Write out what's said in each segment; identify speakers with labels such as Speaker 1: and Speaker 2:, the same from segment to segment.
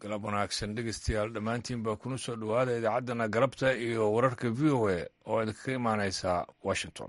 Speaker 1: galab wanaagsan dhegeystayaal dhammaantiin baa kuna soo dhowaada idaacaddana galabta iyo wararka v o a oo idinkaga imaaneysa washington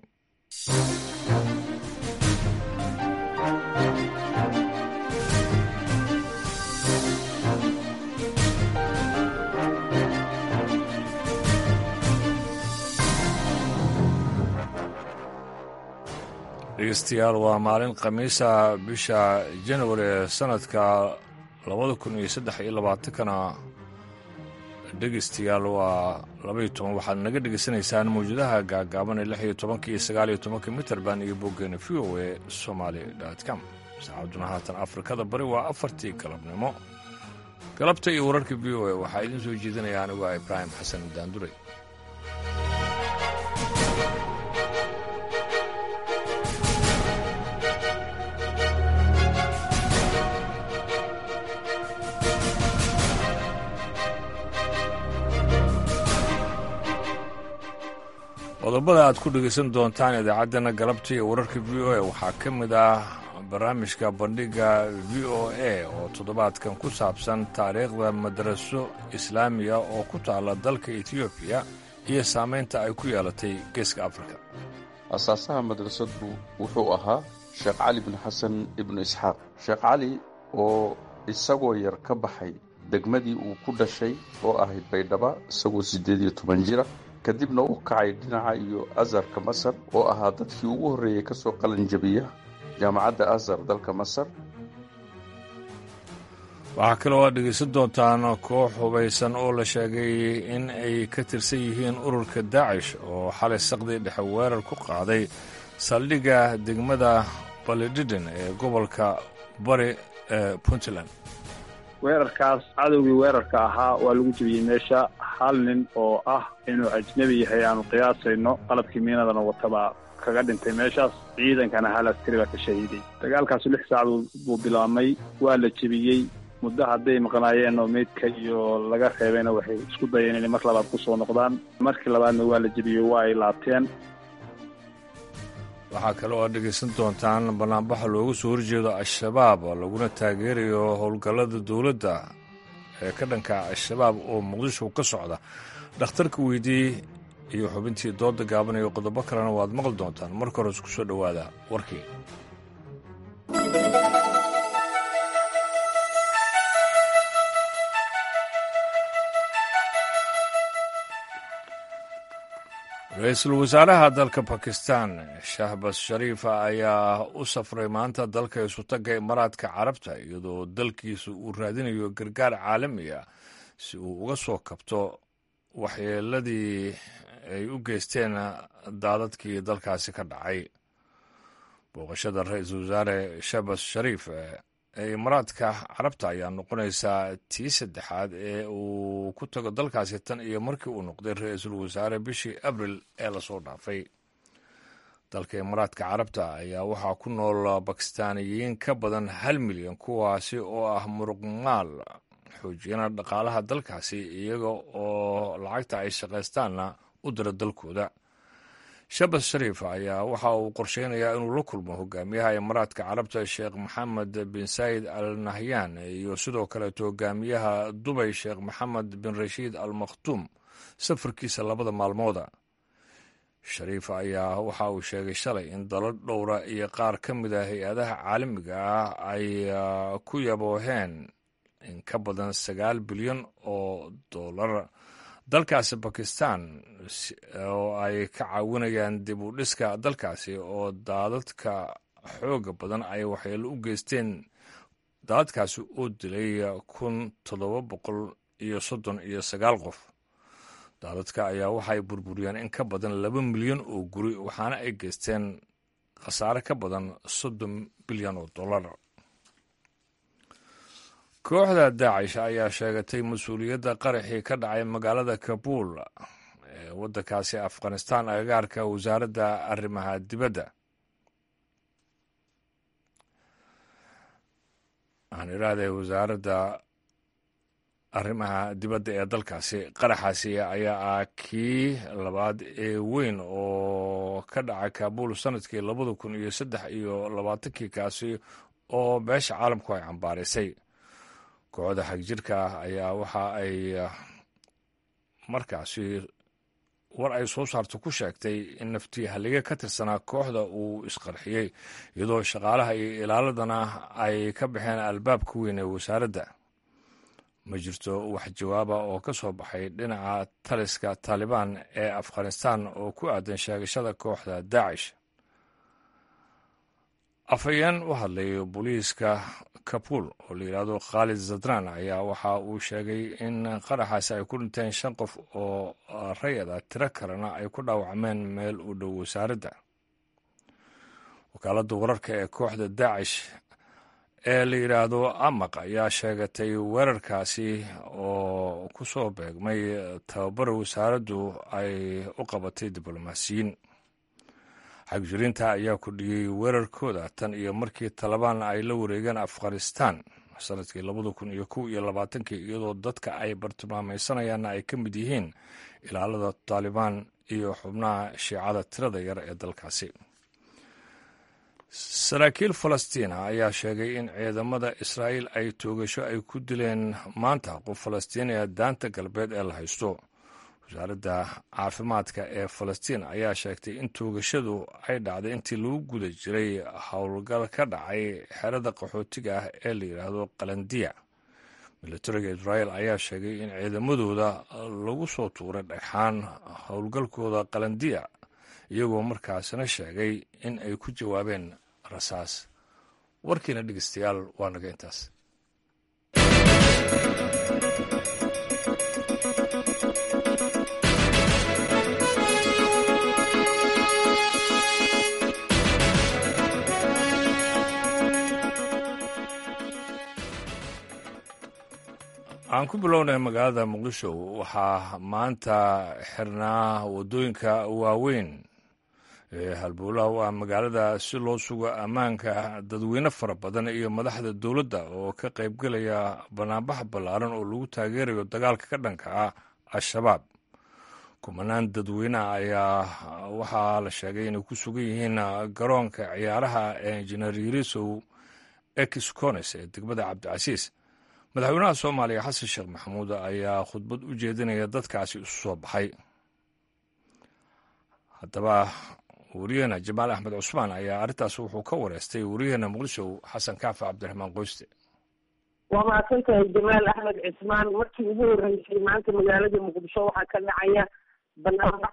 Speaker 1: dhegeystayaal waa maalin khamiisa bisha januari ee sanadka labada kun iyo saddex iyo labaatankana dhegeystayaal waa labaiyo toban waxaad naga dhegeysanaysaan mawjadaha gaagaaban ee lix iyo tobanka iyo sagaal iyo tobanka mitrband iyo boggeena v o e somaali com saacaduna haatan afrikada bari waa afartii galabnimo galabta iyo wararka v o e waxaa idiin soo jeedinaya anigu ah ibraahim xasan daanduray qodobada aad ku dhegaysan doontaan idaacaddana galabta iyo wararka v o a waxaa ka mid ah barnaamijka bandhigga v o a oo toddobaadkan ku saabsan taariikhda madaraso islaamiya oo ku taalla dalka etiyoobiya iyo saamaynta ay ku yeelatay geeska afrika
Speaker 2: asaasaha madrasadu wuxuu ahaa sheekh cali bin xasan ibnu isxaaq sheekh cali oo isagoo yar ka baxay degmadii uu ku dhashay oo ahayd baydhaba isagoo siddeed iyo toban jira kadibna u kacay dhinaca iyo azarka masar oo ahaa dadkii ugu horreeyey ka soo qalanjabiya jaamacadda azar dalka masar
Speaker 1: waxaa kaloo aad dhegaysan doontaan koox hubaysan oo la sheegay in ay ka tirsan yihiin ururka daacish oo xalay saqdii dhexe weerar ku qaaday saldhigga degmada balidhidhin ee gobolka bari ee puntland
Speaker 3: weerarkaas cadowgii weerarka ahaa waa lagu jebiyey meesha hal nin oo ah inuu ajnebi yahay aanu qiyaasayno qalabkii miinadana watabaa kaga dhintay meeshaas ciidankana hal askari baa ka shahiiday dagaalkaasu lix saacad buu bilaabmay waa la jebiyey muddo hadday maqnaayeen oo meydka iyo laga reebayna waxay isku dayeen inay mar labaad ku soo noqdaan markii labaadna waa la jebiyey waa ay laabteen
Speaker 1: waxaa kale oo aad dhegaysan doontaan banaanbaxa loogu soo horjeedo al-shabaab laguna taageerayo howlgallada dowladda ee ka dhanka al-shabaab oo muqdisho ka socda dhakhtarka weydii iyo xubintii dooda gaaban iyo qodobo kalena waad maqli doontaan marka hore isku soo dhowaada warkii ra-iisul wasaaraha dalka bakistan shahbas shariifa ayaa u safray maanta dalka isutagga imaaraadka carabta iyadoo dalkiisa uu raadinayo gargaar caalami ah si uu uga soo kabto waxyeeladii ay u geysteen daadadkii dalkaasi ka dhacay booqashada ra-iisul wasaare shahbas shariif ee imaaraadka carabta ayaa noqonaysaa tii saddexaad ee uu ku tago dalkaasi tan iyo markii uu noqday ra-iisul wasaare bishii abril ee lasoo dhaafay dalka imaaraadka carabta ayaa waxaa ku nool bakistaaniyiin ka badan hal milyan kuwaasi oo ah muruqmaal xoojiyana dhaqaalaha dalkaasi iyaga oo lacagta ay shaqaystaanna u dira dalkooda shabas shariif ayaa waxa uu qorsheynayaa inuu la kulmo hogaamiyaha imaaraadka carabta sheekh maxamed bin saayid al nahyan iyo sidoo kaleeto hogaamiyaha dubay sheekh maxamed bin rashiid al makhtuum safarkiisa labada maalmooda shariif ayaa waxa uu sheegay shalay in dalo dhowra iyo qaar ka mid a hay-adaha caalamiga ah ay ku yabooheen in ka badan sagaal bilyan oo dollar dalkaasi bakistan oo ay ka caawinayaan dib u dhiska dalkaasi oo daadadka xooga badan ay waxyeelo u geysteen daadadkaasi oo dilay kun toddoba boqol iyo soddon iyo sagaal qof daadadka ayaa waxay burburiyeen in ka badan laba milyan oo guri waxaana ay geysteen khasaare ka badan soddon bilyan oo dollar kooxda daacish ayaa sheegatay mas-uuliyadda qaraxii ka dhacay magaalada kabuul ee waddankaasi afghanistan agagaarka wasaaradda arrimaha dibadda waxaan idhaahday wasaaradda arrimaha dibadda ee dalkaasi qaraxaasi ayaa ah kii labaad ee weyn oo ka dhaca kabuul sanadkii labada kun iyo saddex iyo labaatankii kaasi oo beesha caalamku ay cambaaraysay kooxda xagjirka ah ayaa waxa ay markaasi war ay soo saarto ku sheegtay in naftii hallige ka tirsanaa kooxda uu isqarxiyey iyadoo shaqaalaha iyo ilaaladana ay ka baxeen albaabka weyn ee wasaaradda ma jirto wax jawaaba oo ka soo baxay dhinaca taliska taalibaan ee afghanistan oo ku aadan sheegashada kooxda daacish afhayeen u hadlay booliiska kabul oo la yidhaahdo khaalid zadran ayaa waxa uu sheegay in qaraxaasi ay ku dhinteen shan qof oo rayad ah tiro kalena ay ku dhaawacmeen meel u dhow wasaaradda wakaaladda wararka ee kooxda daacish ee la yidhaahdo amaq ayaa sheegatay weerarkaasi oo ku soo beegmay tababara wasaaraddu ay u qabatay diblomaasiyiin xagjiriinta ayaa kordhiyey weerarkooda tan iyo markii talabaan ay la wareegeen afghanistan sanadkii labada kun iyo kow iyo labaatankii iyadoo dadka ay bartilmaameysanayaanna ay ka mid yihiin ilaalada taalibaan iyo xubnaha shiicada tirada yar ee dalkaasi saraakiil falastiina ayaa sheegay in ciidamada israa'iil ay toogasho ay ku dileen maanta qof falastiiniya daanta galbeed ee la haysto wasaaradda caafimaadka ee falastiin ayaa sheegtay in toogashadu ay dhacday intii lagu guda jiray howlgal ka dhacay xerada qaxootiga ah ee la yidhaahdo qalandiya milatariga israa'iil ayaa sheegay in ciidamadooda lagu soo tuuray dhagxaan howlgalkooda qalandiya iyagoo markaasina sheegay in ay ku jawaabeen rasaas warkiina dhegeystayaal waa naga intaas aan ku bilownay magaalada muqdisho waxaa maanta xirnaa waddooyinka waaweyn ee halbowlaha u ah magaalada si loo sugo ammaanka dadweyne fara badan iyo madaxda dowladda oo ka qaybgelaya banaanbax ballaaran oo lagu taageerayo dagaalka ka dhanka ah al-shabaab kumanaan dadweyneha ayaa waxaa la sheegay inay ku sugan yihiin garoonka ciyaaraha ee injineer yirisow excones ee degmada cabdicasiis madaxweynaha soomaaliya xasan sheekh maxamuud ayaa khudbad u jeedinaya dadkaasi isu soo baxay haddaba wariyaheena jamaal axmed cusmaan ayaa arrintaas wuxuu ka wareystay wariyaheena muqdisho xasan kaafi cabdiraxmaan qoyste
Speaker 4: waa mahadsantahay jamaal axmed cismaan markii ugu horreysay maanta magaalada muqdisho waxaa ka dhacaya banaanbax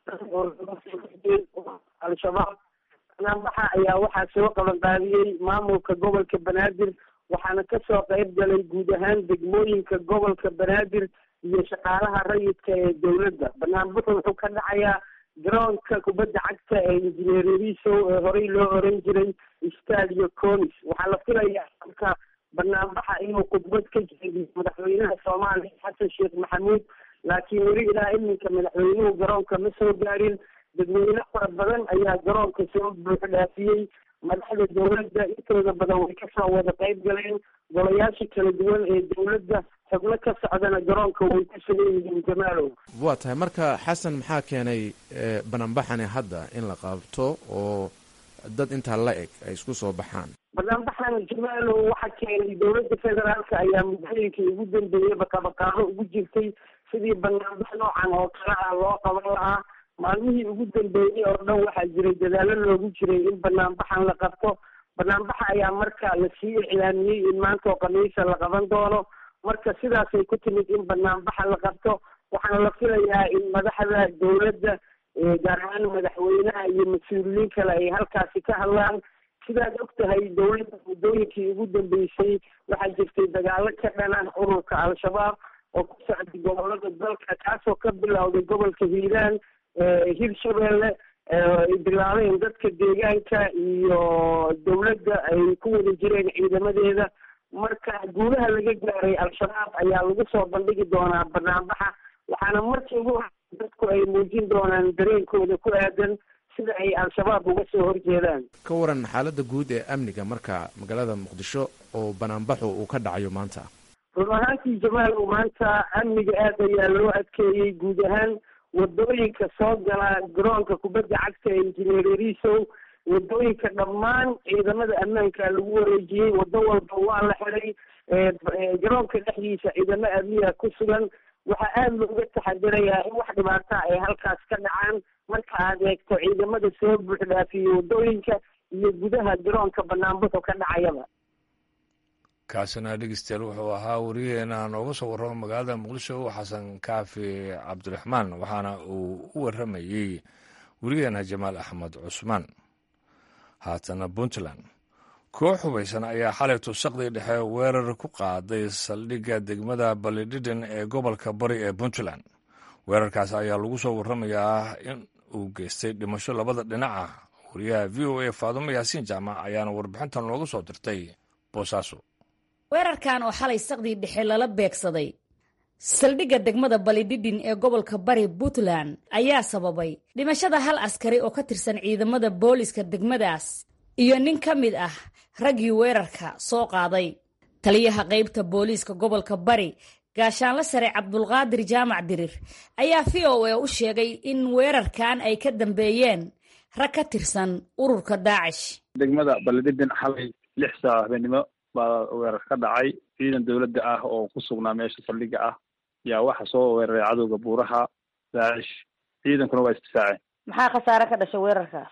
Speaker 4: oo al-shabaab banaanbaxa ayaa waxaa soo qabanqaabiyey maamulka gobolka banaadir waxaana kasoo qayb galay guud ahaan degmooyinka gobolka banaadir iyo shaqaalaha rayidka ee dowladda banaanbaxu wuxuu ka dhacayaa garoonka kubadda cagta ee injineer risow ee horey loo oran jiray stadio conis waxaa la filayaa halka banaanbaxa inuu khudbad ka jeediyo madaxweynaha soomaaliya xasan sheekh maxamuud laakiin weli ilaa iminka madaxweynuhu garoonka ma soo gaarin dadweyne fara badan ayaa garoonka soo buux dhaafiyey madaxda dowladda intooda badan way kasoo wada qayb galeen golayaasha kala duwan ee dowladda xubno ka socdana garoonka way ku sugan yihiin jamaalow
Speaker 5: waa tahay marka xasan maxaa keenay banaanbaxani hadda in la qaabto oo dad intaa la eg ay isku soo baxaan
Speaker 4: banaanbaxan jamaalow waxaa keenay dowladda federaalka ayaa muddooyinkii ugu dambeeyeyba qabaqaabo ugu jirtay sidii banaanbax noocan oo kale ah loo qaban lahaa maalmihii ugu dambeeyey oo dhan waxaa jiray dadaalo loogu jiray in banaanbaxan la qabto banaanbaxa ayaa marka lasii iclaamiyey in maanta oo khamiisa la qaban doono marka sidaasay ku timid in banaanbaxa la qabto waxaana la filayaa in madaxda dowladda gaar ahaan madaxweynaha iyo mas-uuliyiin kale ay halkaasi ka hadlaan sidaad og tahay dowladda muddooyinkii ugu dambeysay waxaa jirtay dagaalo ka dhan ah ururka al-shabaab oo ku socday gobolada dalka kaasoo ka bilowday gobolka hiiraan hirshabelle ay bilaabeen dadka deegaanka iyo dowladda ay ku wada jireen ciidamadeeda marka guulaha laga gaaray al-shabaab ayaa lagu soo bandhigi doonaa banaanbaxa waxaana markii ugu dadku ay muujin doonaan dareenkooda ku aadan sida ay al-shabaab uga soo horjeedaan
Speaker 5: ka waran xaaladda guud ee amniga marka magaalada muqdisho oo banaanbaxu uu ka dhacayo maanta
Speaker 4: run ahaantii jamaal maanta amniga aad ayaa loo adkeeyey guud ahaan wadooyinka soo gala garoonka kubadda cagta ee injineer risow wadooyinka dhammaan ciidamada ammaanka lagu wareejiyey wado walba waa la xiday garoonka dhexdiisa ciidamo amniga ku sugan waxaa aada looga taxadirayaa in wax dhibaata ay halkaas ka dhacaan marka aad eegto ciidamada soo buuxdhaafiye wadooyinka iyo gudaha garoonka banaanbaxu ka dhacayaba
Speaker 1: kaasina dhegeystayaal wuxuu ahaa wariyaheena nooga soo warramo magaalada muqdisho xasan kaafi cabdiraxmaan waxaana uu u warramayey wariyaheena jamaal axmed cusmaan haatana puntland koox hubaysan ayaa xalay tusaqdii dhexe weerar ku qaaday saldhigga degmada balidhidhin ee gobolka bari ee puntland weerarkaas ayaa lagu soo warramayaa in uu geystay dhimasho labada dhinaca wariyaha v o a faadumo yaasiin jaamac ayaana warbixintan looga soo dirtay boosaaso
Speaker 6: weerarkan oo xalay saqdii dhexe lala beegsaday saldhigga degmada balidhidhin ee gobolka bari puntland ayaa sababay dhimashada hal askari oo ka tirsan ciidamada booliska degmadaas iyo nin ka mid ah raggii weerarka soo qaaday taliyaha qaybta booliiska gobolka bari gaashaanle sare cabdulqaadir jaamac dirir ayaa v o a u sheegay in weerarkan ay ka dambeeyeen rag ka tirsan ururka daacish
Speaker 3: degmada balidhidhin xalay lix saac habeenimo baa weerar ka dhacay ciidan dowladda ah oo ku sugnaa meesha saldhigga ah yaa waxa soo weeraray cadowga buuraha daacish ciidankuna waa isdifaaceen
Speaker 6: maxaa khasaare ka dhashay weerarkaas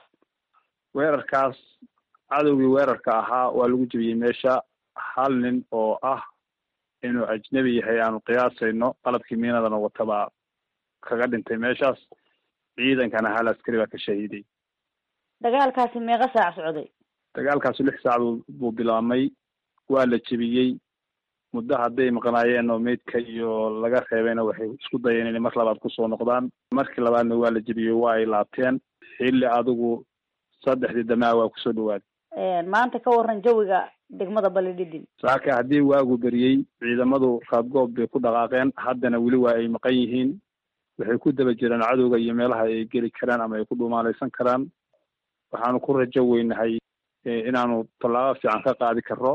Speaker 3: weerarkaas cadowgii weerarka ahaa waa lagu jebiyey meesha hal nin oo ah inuu ajnebi yahay aanu qiyaasayno qalabkii miinadana watabaa kaga dhintay meeshaas ciidankana hal askari baa ka shahiiday
Speaker 6: dagaalkaasi meeqa saac socday
Speaker 3: dagaalkaasu lix saac buu bilaabmay waa la jebiyey muddo hadday maqnaayeen oo meydka iyo laga reebayna waxay isku dayeen inay mar labaad kusoo noqdaan markii labaadna waa la jebiyey waa ay laabteen xilli adigu saddexdii damaa waa kusoo dhawaaday
Speaker 6: maanta ka waran jawiga degmada balidhidhin
Speaker 3: saaka haddii waagu beriyey ciidamadu raadgoob bay ku dhaqaaqeen haddana weli waa ay maqan yihiin waxay ku daba jiraan cadowga iyo meelaha ay geli karaan ama ay ku dhumaalaysan karaan waxaanu ku rajo weynahay inaanu tallaabo fiican ka qaadi karro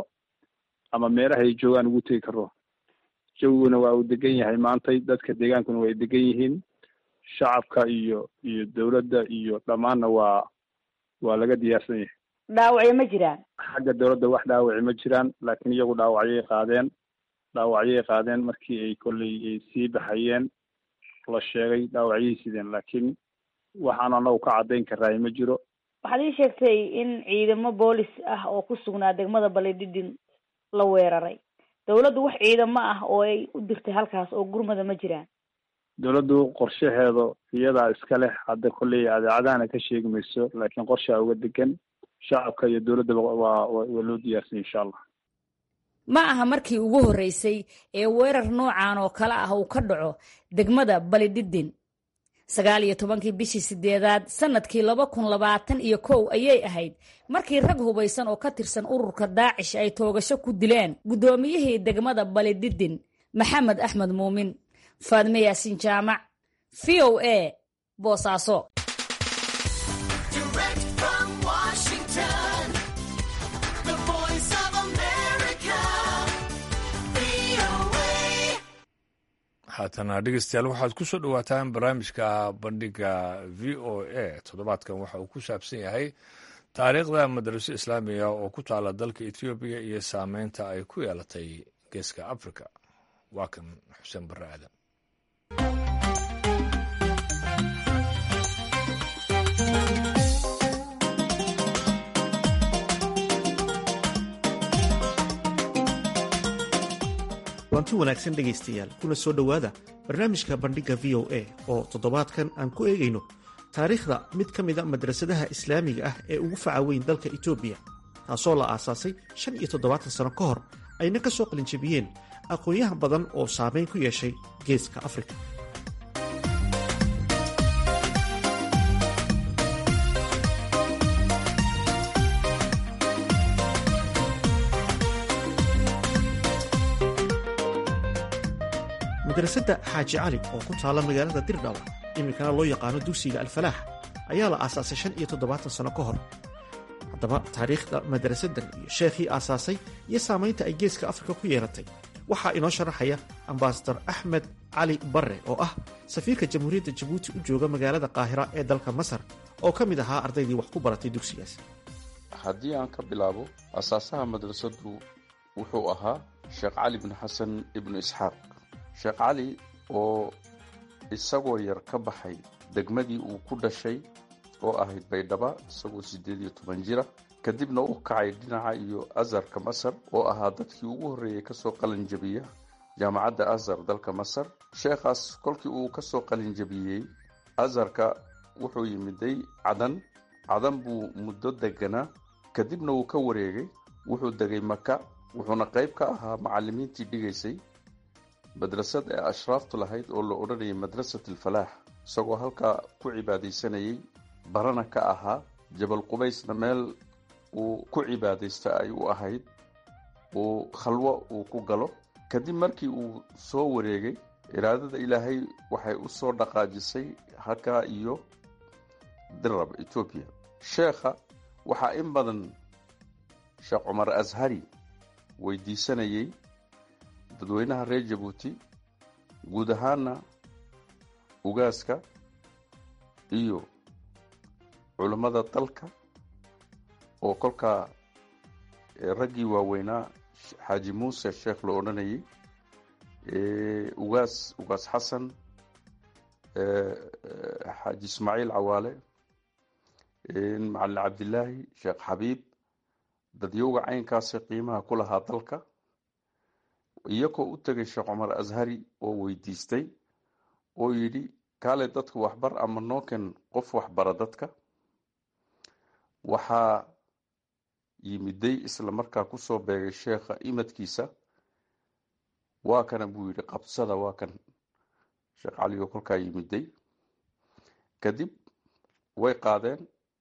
Speaker 3: ama meelaha ay joogaan ugu tegi karro jawiguna waa uu degan yahay maantay dadka deegaankuna waa ay degan yihiin shacabka iyo iyo dowladda iyo dhammaanna waa waa laga diyaarsan yahay
Speaker 6: dhaawacyo ma jiraan
Speaker 3: xagga dowladda wax dhaawaci ma jiraan laakiin iyagu dhaawacyay qaadeen dhaawacyay qaadeen markii ay kolley ay sii baxayeen la sheegay dhaawacyay sideen laakiin waxaanu anagu ka caddayn karaayo ma jiro
Speaker 6: waxaad ii sheegtay in ciidamo boolis ah oo ku sugnaa degmada balidhidhin la weeraray dowladdu wax ciidamo ah oo ay u dirtay halkaas oo gurmada ma jiraan
Speaker 3: dowladdu qorshaheeda iyadaa iska leh hadda kolley adeecadahana ka sheegi mayso laakiin qorshaa uga degan shacabka iyo dowladdaba waa waa loo diyaarsanya insha allah
Speaker 6: ma aha markii ugu horreysay ee weerar noocan oo kale ah uu ka dhaco degmada balidhidhin sagaal iyo tobankii bishii sideedaad sanadkii laba kun labaatan iyo kow ayay ahayd markii rag hubaysan oo ka tirsan ururka daacish ay toogasho ku dileen guddoomiyihii degmada balidhidhin maxamed axmed muumin faadme yaasiin jaamac v o a boosaaso
Speaker 1: haatana dhegeystayaal waxaad ku soo dhowaataan barnaamijka bandhiga v o a toddobaadkan waxa uu ku saabsan yahay taariikhda madraso islaamiga oo ku taala dalka etoobiya iyo saameynta ay ku yeelatay geeska africa waa kan xuseen barre aadan
Speaker 7: waanti wanaagsan dhegaystayaal kuna soo dhowaada barnaamijka bandhigga v o a oo toddobaadkan aan ku eegayno taariikhda mid ka mida madrasadaha islaamiga ah ee ugu faca weyn dalka etoobiya taasoo la aasaasay shan iyo toddobaatan sano ka hor ayna ka soo qalinjabiyeen aqoonyahan badan oo saamayn ku yeeshay geeska afrika madrasadda xaaji cali oo ku taalla magaalada dirdhawa iminkana loo yaqaano dugsiga alfalaax ayaa la aasaasay shan iyo toddobaatan sano ka hor haddaba taariikhda madrasaddan iyo sheekhii aasaasay iyo saamaynta ay geeska afrika ku yeelatay waxaa inoo sharaxaya ambasador axmed cali barre oo ah safiirka jamhuuriyadda jabuuti u jooga magaalada qaahira ee dalka masar oo ka mid ahaa ardaydii wax ku baratay dugsigaas
Speaker 2: haddii aan ka bilaabo asaasaha madrasaddu wuxuu ahaa sheekh cali bin xasan ibnu isxaaq sheekh cali oo isagoo yar ka baxay degmadii uu ku dhashay oo ahayd baydhaba isagoo siddeed iyo toban jira kadibna u kacay dhinaca iyo azarka masar oo ahaa dadkii ugu horreeyey kasoo qalin jabiya jaamacadda azar dalka masar sheekhaas kolkii uu kasoo qalin jabiyey azarka wuxuu yimiday cadan cadan buu muddo deganaa kadibna wuu ka wareegay wuxuu degay maka wuxuuna qayb ka ahaa macalimiintii dhigaysay madrasad ee ashraaftu lahayd oo la odhanayay madrasat alfalaax isagoo halkaa ku cibaadaysanayay barana ka ahaa jabal qubaysna meel uu ku cibaadaysta ay u ahayd uu khalwo uu ku galo kadib markii uu soo wareegay iraadada ilaahay waxay u soo dhaqaajisay halkaa iyo dirab etoobiya sheekha waxaa in badan sheekh cumar ashari weydiisanayay dadweynaha reer jabuuti guud ahaana ugaaska iyo culammada dalka oo kolkaa raggii waaweynaa xaaji muuse sheekh la odhanayay ugaas ugaas xasan xaaji ismaaciil cawaale macalin cabdilaahi sheekh xabiib dadyowga caynkaasi qiimaha ku lahaa dalka iyagoo u tegay sheekh cumar ashari oo weydiistay oo yidhi kaale dadku waxbar ama nooken qof waxbara dadka waxaa yimiday isla markaa kusoo beegay sheekha imadkiisa waa kana buu yidhi qabsada waa kan sheekh cali oo kolkaa yimiday kadib way qaadeen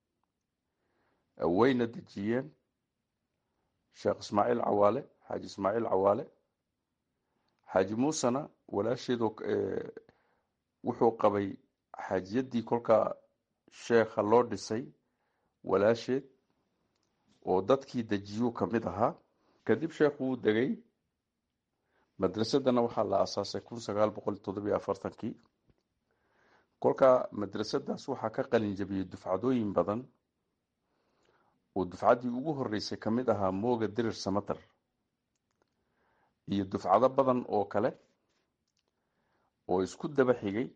Speaker 2: wayna dejiyeen sheekh ismaaciil cawaale xaaji ismaaciil cawaale xaaji muusena walaasheedoo wuxuu qabay xaajiyaddii kolkaa sheekha loo dhisay walaasheed oo dadkii dejiyuu ka mid ahaa kadib sheekhu wuu degay madrasadana waxaa la aasaasay kun sagaal boqol toddobiyo afartankii kolkaa madrasadaas waxaa ka qalin jabiyey dufcadooyin badan oo dufcaddii ugu horreysay ka mid ahaa mooga dirir samater iyo dufcado badan oo kale oo isku daba xigay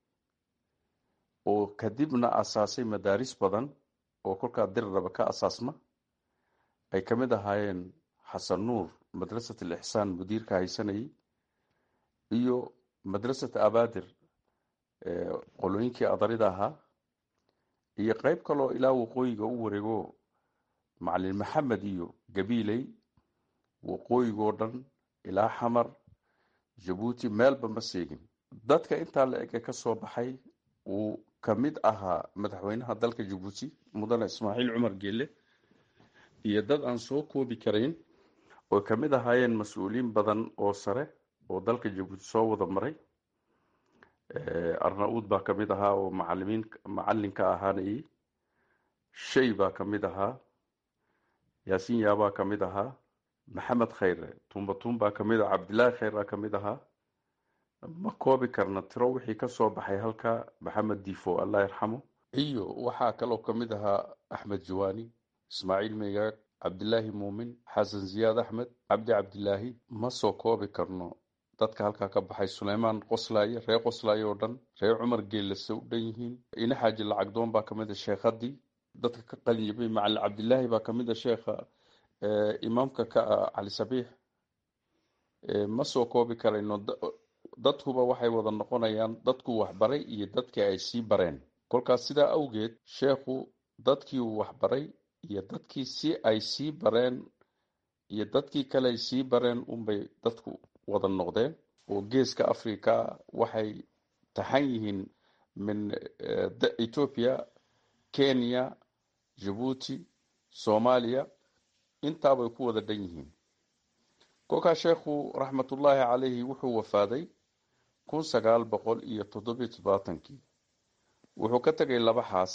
Speaker 2: oo kadibna asaasay madaaris badan oo kolkaa diriraba ka asaasma ay ka mid ahaayeen xasan nuur madrasat alixsaan mudiirka haysanayay iyo madrasat abaadir qolooyinkii adarida ahaa iyo qeyb kaloo ilaa waqooyiga u wareego macalin maxamed iyo gabiiley waqooyigoo dhan ilaa xamar jabuuti meelba ma seegin dadka intaa la ege ka soo baxay uu ka mid ahaa madaxweynaha dalka jabuuti mudane ismaaciil cumar geele iyo dad aan soo koobi karayn oo ka mid ahaayeen mas-uuliyiin badan oo sare oo dalka jabuuti soo wada maray arna-uud baa ka mid ahaa oo macalimiin macalinka ahaanayay shay baa ka mid ahaa yaasiin yaabaa ka mid ahaa maxamed khayre tumbatuun baa ka mid ah cabdilaahi khayr baa ka mid ahaa ma koobi karna tiro wixii ka soo baxay halka maxamed difo allah yarxamo iyo waxaa kaloo ka mid ahaa axmed jawaani ismaaciil megaag cabdilaahi muumin xasan ziyaad axmed cabdi cabdilaahi ma soo koobi karno dadka halkaa ka baxay suleymaan qoslaaye reer qoslaaye oo dhan reer cumar geellase u dhan yihiin ina xaaji lacagdoon baa kamid a sheekhadii dadka ka qalin jabay macalin cabdilaahi baa kamid a sheekha imaamka ka ah cali sabiix ma soo koobi karayno dadkuba waxay wada noqonayaan dadku waxbaray iyo dadkii ay sii bareen kolkaas sidaa awgeed sheekhu dadkii uu waxbaray iyo dadkii si ay sii bareen iyo dadkii kale ay sii bareen unbay dadku wada noqdeen oo geeska africa waxay taxan yihiin min ethiopia kenya jabuuti soomaaliya intaabay ku wada dhan yihiin kolkaa sheekhu raxmatullaahi calayhi wuxuu wafaaday kun sagaal boqol iyo toddobiyo toddobaatankii wuxuu ka tegay laba xaas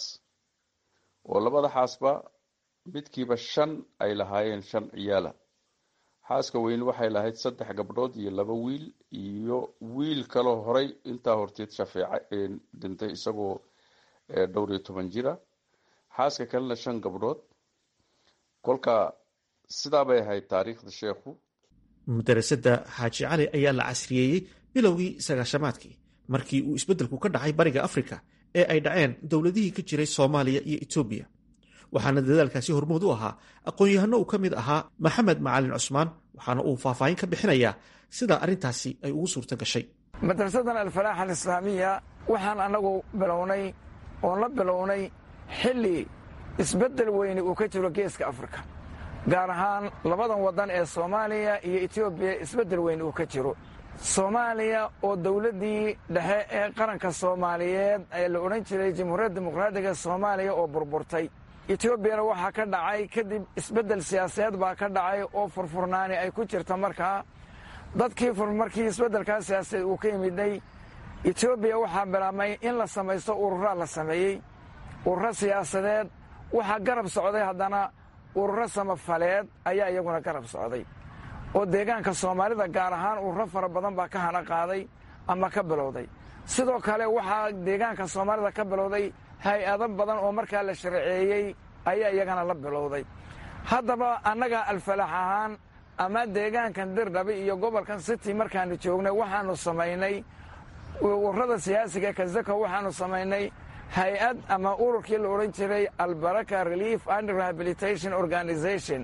Speaker 2: oo labada xaasba midkiiba shan ay lahaayeen shan ciyaala xaaska weyne waxay lahayd saddex gabdhood iyo laba wiil iyo wiil kaloo horay intaa horteed shafeeca dhintay isagoo dhowr iyo toban jira xaaska kalena shan gabdhood kolka sidaa bay ahayd taariikhda sheekhu
Speaker 7: madarasada xaaji cali ayaa la casriyeeyey bilowgii sagaashamaadkii markii uu isbeddelku ka dhacay bariga afrika ee ay dhaceen dowladihii ka jiray soomaaliya iyo etoobiya waxaana dadaalkaasi hormood u ahaa aqoon-yahano uu ka mid ahaa maxamed macalin cusmaan waxaana uu faahfaahin ka bixinayaa sida arrintaasi ay ugu suurta gashay
Speaker 8: madrasadan alfalaax alislaamiya waxaan annagu bilownay oon la bilownay xilli isbeddel weyni uu ka jiro geeska afrika gaar ahaan labadan waddan ee soomaaliya iyo etoobiya isbeddel weyni uu ka jiro soomaaliya oo dowladdii dhexe ee qaranka soomaaliyeed ee la odhan jiray jamhuuriyadda dimuqraadiga soomaaliya oo burburtay etoobiyana waxaa ka dhacay kadib isbeddel siyaasadeed baa ka dhacay oo furfurnaani ay ku jirta markaa dadkii markii isbeddelkaa siyaasadeed uu ka yimiday etoobiya waxaa bilaabmay in la samaysto ururaa la sameeyey ururo siyaasadeed waxaa garab socday haddana ururo samafaleed ayaa iyaguna garab socday oo deegaanka soomaalida gaar ahaan ururo fara badan baa ka hana qaaday ama ka bilowday sidoo kale waxaa deegaanka soomaalida ka bilowday hay-ado badan oo markaa la sharceeyey ayaa iyagana la bilowday haddaba annaga alfalax ahaan ama deegaankan dirdhabi iyo gobolkan city markaanu joognay waxaanu samaynay ururada siyaasiga kazako waxaanu samaynay hay-ad ama ururkii la odhan jiray albaraka relief and rehabilitation organization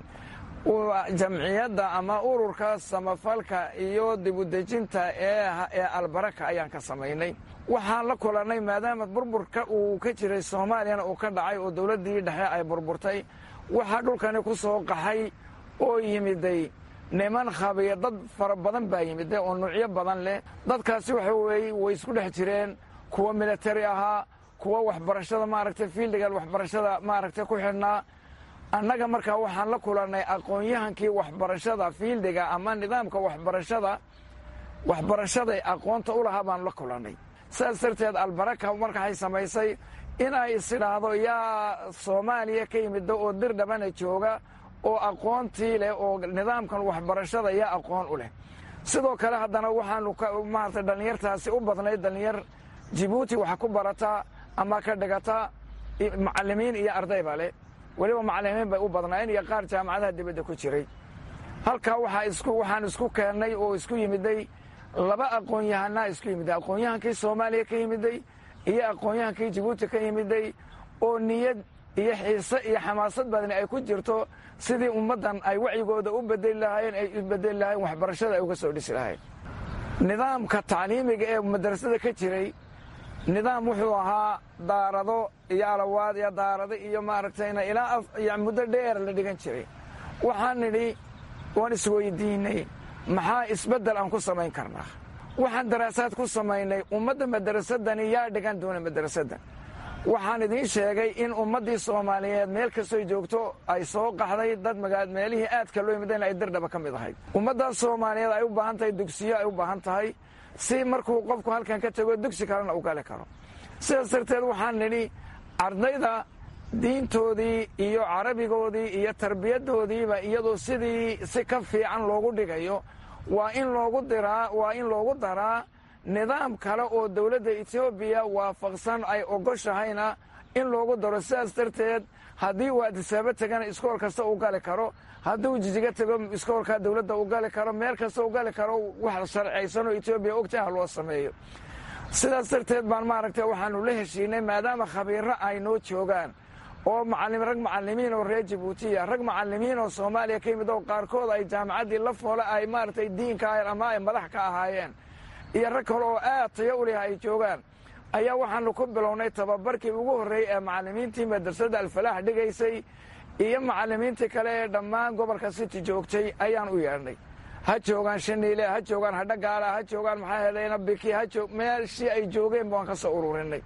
Speaker 8: jamciyadda ama ururka samafalka iyo dibudejinta ee albaraka ayaan ka samaynay waxaan la kulannay maadaama burburka uu ka jiray soomaaliyana uu ka dhacay oo dowladdii dhexe ay burburtay waxaa dhulkani ku soo qaxay oo yimiday niman khabiya dad fara badan baa yimiday oo nuucyo badan leh dadkaasi waxa weeye way isku dhex jireen kuwa militari ahaa kuwa waxbarashada maaragtay fiildiga waxbarashada maaragtay ku xidhnaa annaga markaa waxaan la kulannay aqoon-yahankii waxbarashada fiildiga ama nidaamka waxbarashada waxbarashaday aqoonta u lahaa baan la kulannay sidaas darteed albaraka markaay samaysay inay isidhaahdo yaa soomaaliya ka yimida oo dir dhabana jooga oo aqoontii leh oo nidaamkan waxbarashada yaa aqoon u leh sidoo kale haddana waxaanu maarata dhallinyartaasi u badnayd dhallinyar jibuuti wax ku barataa ama ka dhigata macallimiin iyo ardayba leh weliba macallimiin bay u badnaayeen iyo qaar jaamacadaha dibadda ku jiray halkaa waxaan isku keennay oo isku yimiday laba aqoon-yahanaa isku yimiday aqoon-yahankii soomaaliya ka yimiday iyo aqoon-yahankii jibuuti ka yimiday oo niyad iyo xiise iyo xamaasad badani ay ku jirto sidii ummaddan ay wacyigooda u bedeli lahaayeen ay u bedeli lahayen waxbarashada ay uga soo dhisi lahayn nidaamka tacliimiga ee madrasada ka jiray nidaam wuxuu ahaa daarado iyo alawaad iyo daarado iyo maaragtayna ilaa muddo dheer la dhigan jiray waxaan nidhi waan isweydiinay maxaa isbeddel aan ku samayn karnaa waxaan daraasaad ku samaynay ummadda madarasadani yaa dhigan doona madarasaddan waxaan idiin sheegay in ummaddii soomaaliyeed meel kastoy joogto ay soo qaxday dad magaad meelihii aadka loo yimideen ay dirdhaba ka mid ahayd ummaddaas soomaaliyeed ay u baahan tahay dugsiyo ay u baahan tahay si markuu qofku halkan ka tego dugsi kalena u gali karo sidaas darteed waxaan nidhi ardayda diintoodii iyo carabigoodii iyo tarbiyaddoodiiba iyadoo sidii si ka fiican loogu dhigayo waa in loogu diraa waa in loogu daraa nidaam kale oo dowladda etoobiya waafaqsan ay ogoshahayna in loogu daro sidaas darteed haddii uu adisaabo tegana iskool kasta u gali karo hadduu jijiga tego iskoolka dowladda u gali karo meel kasta u gali karo wax sharcaysanoo etoobiya ogtaha loo sameeyo sidaas darteed baan maaragtay waxaanu la heshiinay maadaama khabiirro ay noo joogaan oo rag macallimiin oo reer jibuutiya rag macallimiin oo soomaaliya ka yimid oo qaarkood ay jaamacaddii la foole ay maaragtay diinka ahayen ama ay madax ka ahaayeen iyo rag kale oo aad tayo u leh ay joogaan ayaa waxaanu ku bilownay tababarkii ugu horreeyey ee macallimiintii madrasadda alfalaax dhigaysay iyo macallimiintii kale ee dhammaan gobolka city joogtay ayaan u yeedhnay ha joogaan shaniile ha joogaan hadhagaala ha joogaan maxaa helayna biki ha joog meeshii ay joogeen baan ka soo ururinay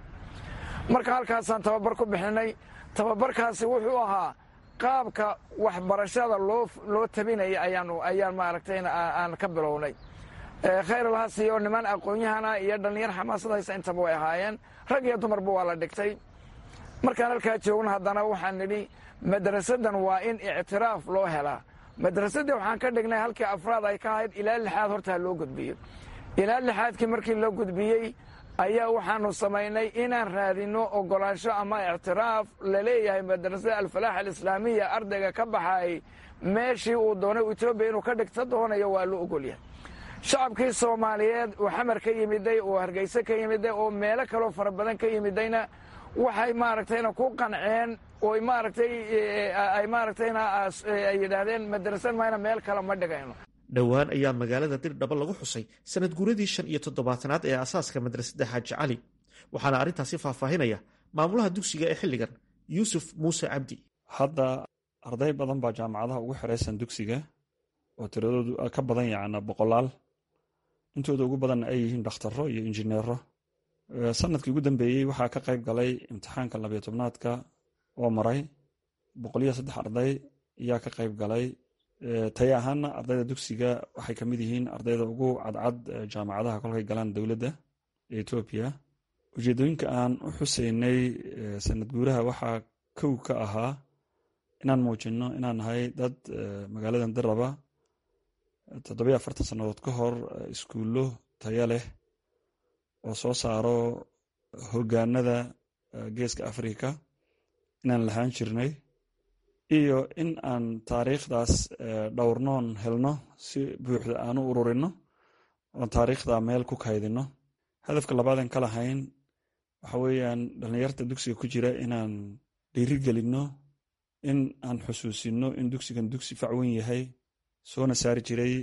Speaker 8: marka halkaasaan tababar ku bixinay tababarkaasi wuxuu ahaa qaabka waxbarashada loo loo tabinaya ayaanu ayaan maaragtayna aan ka bilownay khayr alhasi oo niman aqoon-yahana iyo dhallinyar xamaasad haysa intaba way ahaayeen rag iyo dumarba waa la dhigtay markaan halkaa joogna haddana waxaan nidhi madrasadan waa in ictiraaf loo helaa madrasadii waxaan ka dhignay halkii afraad ay ka ahayd ilaa lixaad hortaa loo gudbiyo ilaa lixaadkii markii loo gudbiyey ayaa waxaanu samaynay inaan raadinno ogolaansho ama ictiraaf la leeyahay madrasada alfalaax alislaamiya ardayga ka baxaayay meeshii uu doonay etoobiya inuu ka dhigta doonayo waa loo ogolyahay shacabkii soomaaliyeed uu xamar ka yimiday uu hargeyse ka yimiday oo meelo kaloo fara badan ka yimidayna waxay maaragtayna ku qanceen oo maaragtay ay maaragtayna ay yidhaahdeen madrasad mayna meel kale ma dhigayno
Speaker 7: dhowaan ayaa magaalada dirdhaba lagu xusay sanad guuradii shan iyo toddobaatanaad ee asaaska madrasadda xaaji cali waxaana arrintaasi faahfaahinaya maamulaha dugsiga ee xilligan yuusuf muuse cabdi
Speaker 9: hadda arday badan baa jaamacadaha ugu xiraysan dugsiga oo tiradoodu ka badan yacna boqolaal intooda ugu badanna ay yihiin dhakhtaro iyo injineero sanadkii ugu dambeeyey waxaa ka qayb galay imtixaanka labiyo tobnaadka oo maray boqoliyo saddex arday ayaa ka qayb galay taya ahaana ardayda dugsiga waxay ka mid yihiin ardayda ugu cadcad jaamacadaha kolkay galaan dowladda ee etoobiya ujeedooyinka aan u xuseynay sanad guuraha waxaa kow ka ahaa inaan muujinno inaan nahay dad magaaladan daraba toddobiyo afartan sannadood ka hor iskuullo taya leh oo soo saaro hoggaanada geeska afrika inaan lahaan jirnay iyo in aan taariikhdaas dhowrnoon helno si buuxda aan u ururinno oon taariikhda meel ku kaydinno hadafka labaadan ka lahayn waxa weeyaan dhallinyarta dugsiga ku jira inaan dhiirigelinno in aan xusuusinno in dugsigan dugsi facweyn yahay soona saari jiray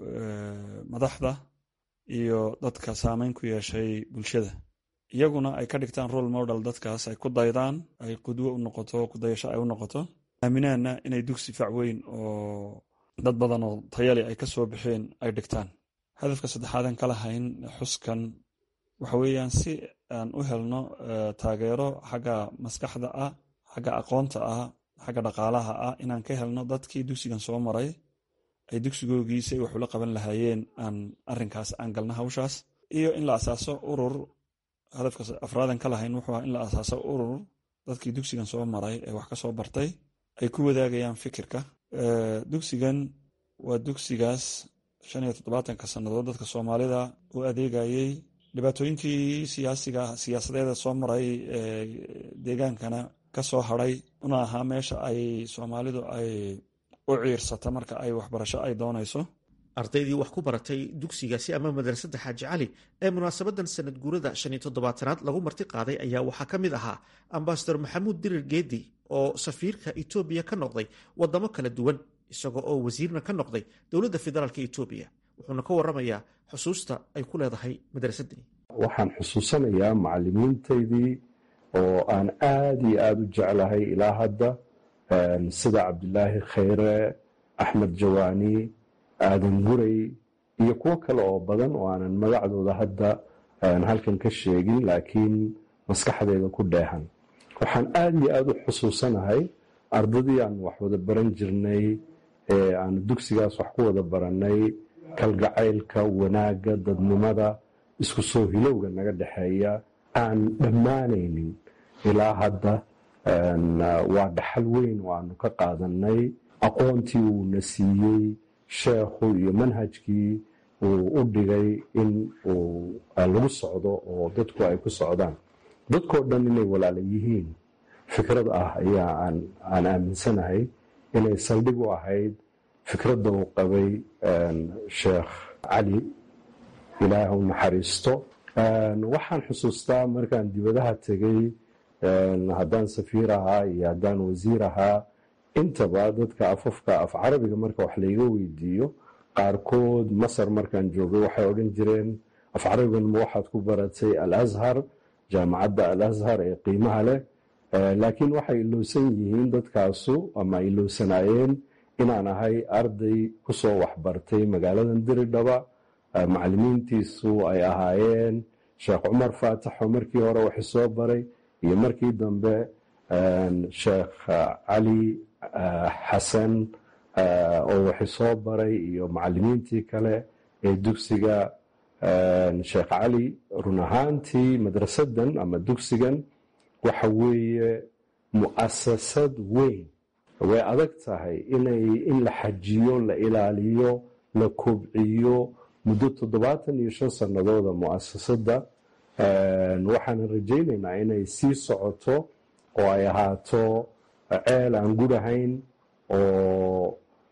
Speaker 9: madaxda iyo dadka saameyn ku yeeshay bulshada iyaguna ay ka dhigtaan role model dadkaas ay ku daydaan ay qudwo u noqoto kudayasho ay u noqoto aaminaana inay dugsi facweyn oo dad badan oo tayali ay ka soo baxeen ay dhigtaan hadafka saddexaadan ka lahayn xuskan waxa weeyaan si aan u helno taageero xagga maskaxda ah xagga aqoonta ah xagga dhaqaalaha ah inaan ka helno dadkii dugsigan soo maray ay dugsigoogii si ay wax ula qaban lahaayeen aan arinkaas aan galna hawshaas iyo in la asaaso urur hadafka afraadan ka lahayn wuxuu in la asaaso urur dadkii dugsigan soo maray ee wax ka soo bartay ay ku wadaagayaan fikirka dugsigan waa dugsigaas shan iyo toddobaatanka sannadood dadka soomaalida u adeegayey dhibaatooyinkii siyaasiga siyaasadeeda soo maray deegaankana ka soo hadray una ahaa meesha ay soomaalidu ay u ciirsata marka ay waxbarasho ay doonayso
Speaker 7: ardaydii wax ku baratay dugsigaasi ama madrasadda xaaji cali ee munaasabadan sanad guurada shan iyo toddobaatanaad lagu marti qaaday ayaa waxaa ka mid ahaa ambasador maxamuud dirir geedi oo safiirka etoobiya ka noqday wadamo kala duwan isagoo oo wasiirna ka noqday dowladda federaalk etoobiya wuxuuna ka waramayaa xusuusta ay ku leedahay madrasadani
Speaker 10: waxaan xusuusanayaa macalimiintaydii oo aan aad iyo aada u jeclahay ilaa hadda sida cabdilaahi khayre axmed jawaani aadan guray iyo kuwo kale oo badan oo aanan magacdooda hadda halkan ka sheegin laakiin maskaxdeeda ku dheehan waxaan aada iyo aada u xusuusanahay ardadii aan wax wada baran jirnay ee aan dugsigaas wax ku wada barannay kalgacaylka wanaagga dadnimada isku soo hilowga naga dhexeeya aan dhammaanaynin ilaa hadda waa dhaxal weyn oo aanu ka qaadanay aqoontii uuna siiyey sheekhu iyo manhajkii uu u dhigay in uu lagu socdo oo dadku ay ku socdaan dadkoo dhan inay walaala yihiin fikrad ah ayaa aan aaminsanahay inay saldhig u ahayd fikradda uu qabay sheekh cali ilaah u naxariisto waxaan xusuustaa markaan dibadaha tegey haddaan safiir ahaa iyo haddaan wasiir ahaa intaba dadka afafka af carabiga marka wax layga weydiiyo qaarkood masar markaan joogay waxay odhan jireen af carabigan ma waxaad ku baratay al ashar jaamacadda al ashar ee qiimaha leh laakiin waxay ilowsan yihiin dadkaasu ama ilowsanaayeen inaan ahay arday kusoo waxbartay magaaladan diridhaba macalimiintiisu ay ahaayeen sheekh cumar faataxo markii hore wax soo baray iyo markii dambe sheekh cali xasan oo waxi soo baray iyo macalimiintii kale ee dugsiga sheekh cali run ahaantii madrasadan ama dugsigan waxa weeye mu'asasad weyn way adag tahay inay in la xajiyo la ilaaliyo la kobciyo muddo toddobaatan iyo shan sannadooda mu'asasadda waxaanan rajaynaynaa inay sii socoto oo ay ahaato ceel aan gurahayn oo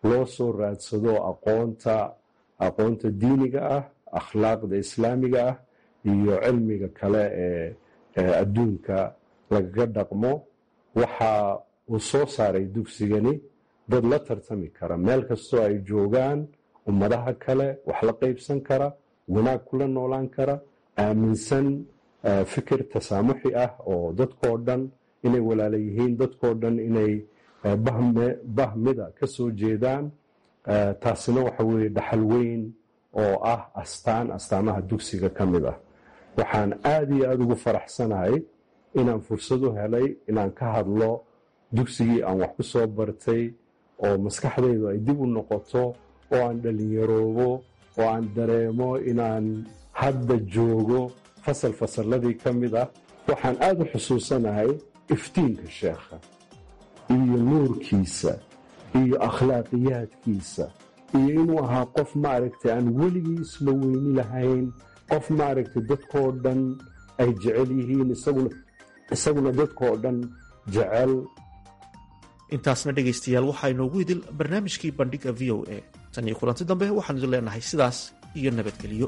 Speaker 10: loo soo raadsado aqoonta aqoonta diiniga ah akhlaaqda islaamiga ah iyo cilmiga kale ee adduunka lagaga dhaqmo waxa uu soo saaray dugsigani dad la tartami kara meel kastoo ay joogaan ummadaha kale wax la qaybsan kara wanaag kula noolaan kara aaminsan fikir tasaamuxi ah oo dadkoo dhan inay walaala yihiin dadkoo dhan inay bahmida ka soo jeedaan taasina waxa weeye dhaxal weyn oo ah astaan astaamaha dugsiga ka mid ah waxaan aada iyo aada ugu faraxsanahay inaan fursad u helay inaan ka hadlo dugsigii aan wax ku soo bartay oo maskaxdaydu ay dib u noqoto oo aan dhallinyaroobo oo aan dareemo inaan hadda joogo fasal fasalladii ka mid ah waxaan aada u xusuusanahay iftiinka sheekha iyo nuurkiisa iyo akhlaaqiyaadkiisa iyo inuu ahaa qof maaragtay aan weligii isla weyni lahayn qof maaragtay dadkoo dhan ay jecel yihiin isaguna dadkoo dhan jecel
Speaker 7: intaasna dhegaystayaal waxaa inoogu idil barnaamijkii bandhiga v o a tan iyo kulanti dambe waxaan idin leenahay sidaas iyo nabadgelyo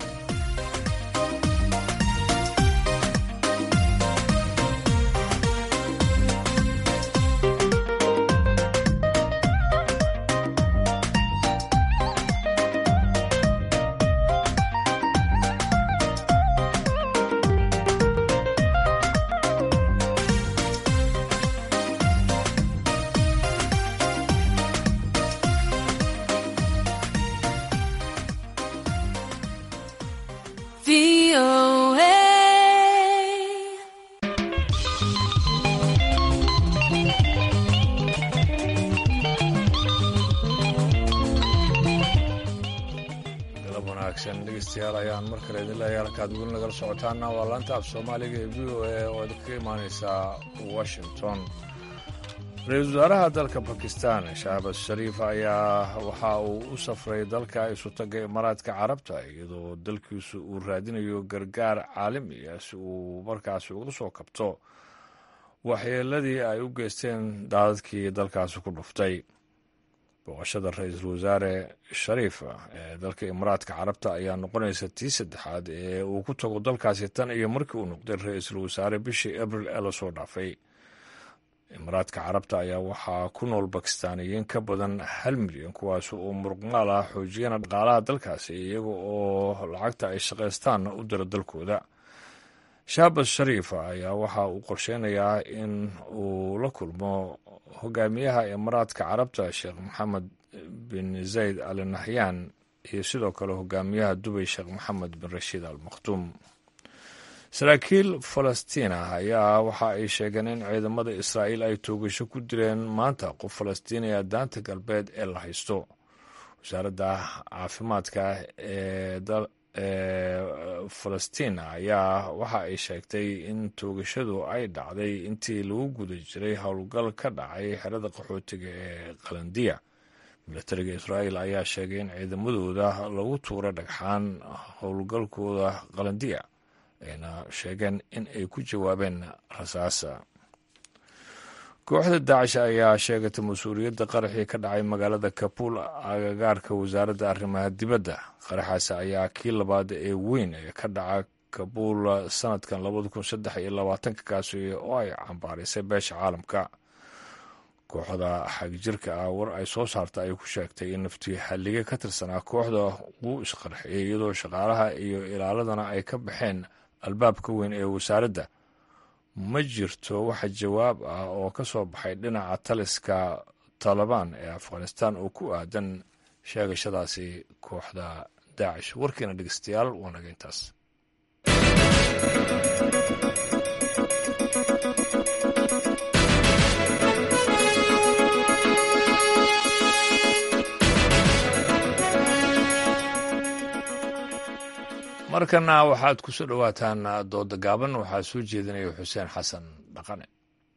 Speaker 1: dhegeystayaal ayaan mar kale idin leeyahay halkaad weli nagala socotaana waa laanta af soomaaliga ee v o a oo idinkaga imaaneysaa washington ra-iisul wasaaraha dalka bakistan shahbaz shariif ayaa waxa uu u safray dalka isutaga imaaraadka carabta iyadoo dalkiisu uu raadinayo gargaar caalami ah si uu markaasi uga soo kabto waxyeeladii ay u geysteen daadadkii dalkaasi ku dhuftay booqashada ra-iisul wasaare shariif ee dalka imaaraadka carabta ayaa noqonaysa tii saddexaad ee uu ku tago dalkaasi tan iyo markii uu noqday ra-iisul wasaare bishii abril ee lasoo dhaafay imaaraadka carabta ayaa waxaa ku nool bakistaaniyiin ka badan hal milyan kuwaas oo muruqmaal ah xoojiyana dhaqaalaha dalkaasi iyaga oo lacagta ay shaqaystaanna u dira dalkooda shaabas shariif ayaa waxa uu qorsheynayaa in uu la kulmo hogaamiyaha imaaraadka carabta sheekh maxamed bin zayd al nahyaan iyo sidoo kale hogaamiyaha dubay sheekh maxamed bin rashiid al makhtuum saraakiil falastiina ayaa waxa ay sheegeen in ciidamada israa'iil ay toogasho ku dileen maanta qof falastiiniya daanta galbeed ee la haysto wasaaradda caafimaadka ee falastiin ayaa waxa ay sheegtay in toogashadu ay dhacday intii lagu guda jiray howlgal ka dhacay xerada qaxootiga ee qalandiya milatariga israa'iil ayaa sheegay in ciidamadooda lagu tuuray dhagxaan howlgalkooda qalandiya ayna sheegeen in ay ku jawaabeen rasaasa kooxda daacish ayaa sheegatay mas-uuliyadda qaraxii ka dhacay magaalada kabuul agagaarka wasaaradda arrimaha dibadda qaraxaasi ayaa kii labaad ee weyn ee ka dhaca kabuul sanadkan labada kun saddex iyo labaatanka kaasi oo ay cambaarisay beesha caalamka kooxda xagjirka ah war ay soo saarta ay ku sheegtay in naftii hallige ka tirsanaa kooxda wuu isqarxiyey iyadoo shaqaalaha iyo ilaaladana ay ka baxeen albaabka weyn ee wasaaradda ma jirto waxa jawaab ah oo ka soo baxay dhinaca taliska taalibaan ee afghanistan oo ku aadan sheegashadaasi kooxda daacish warkiina dhegeystayaal waa naga intaas markana waxaad ku soo dhowaataan dooda gaaban waxaa soo jeedinaya xuseen xasan dhaqane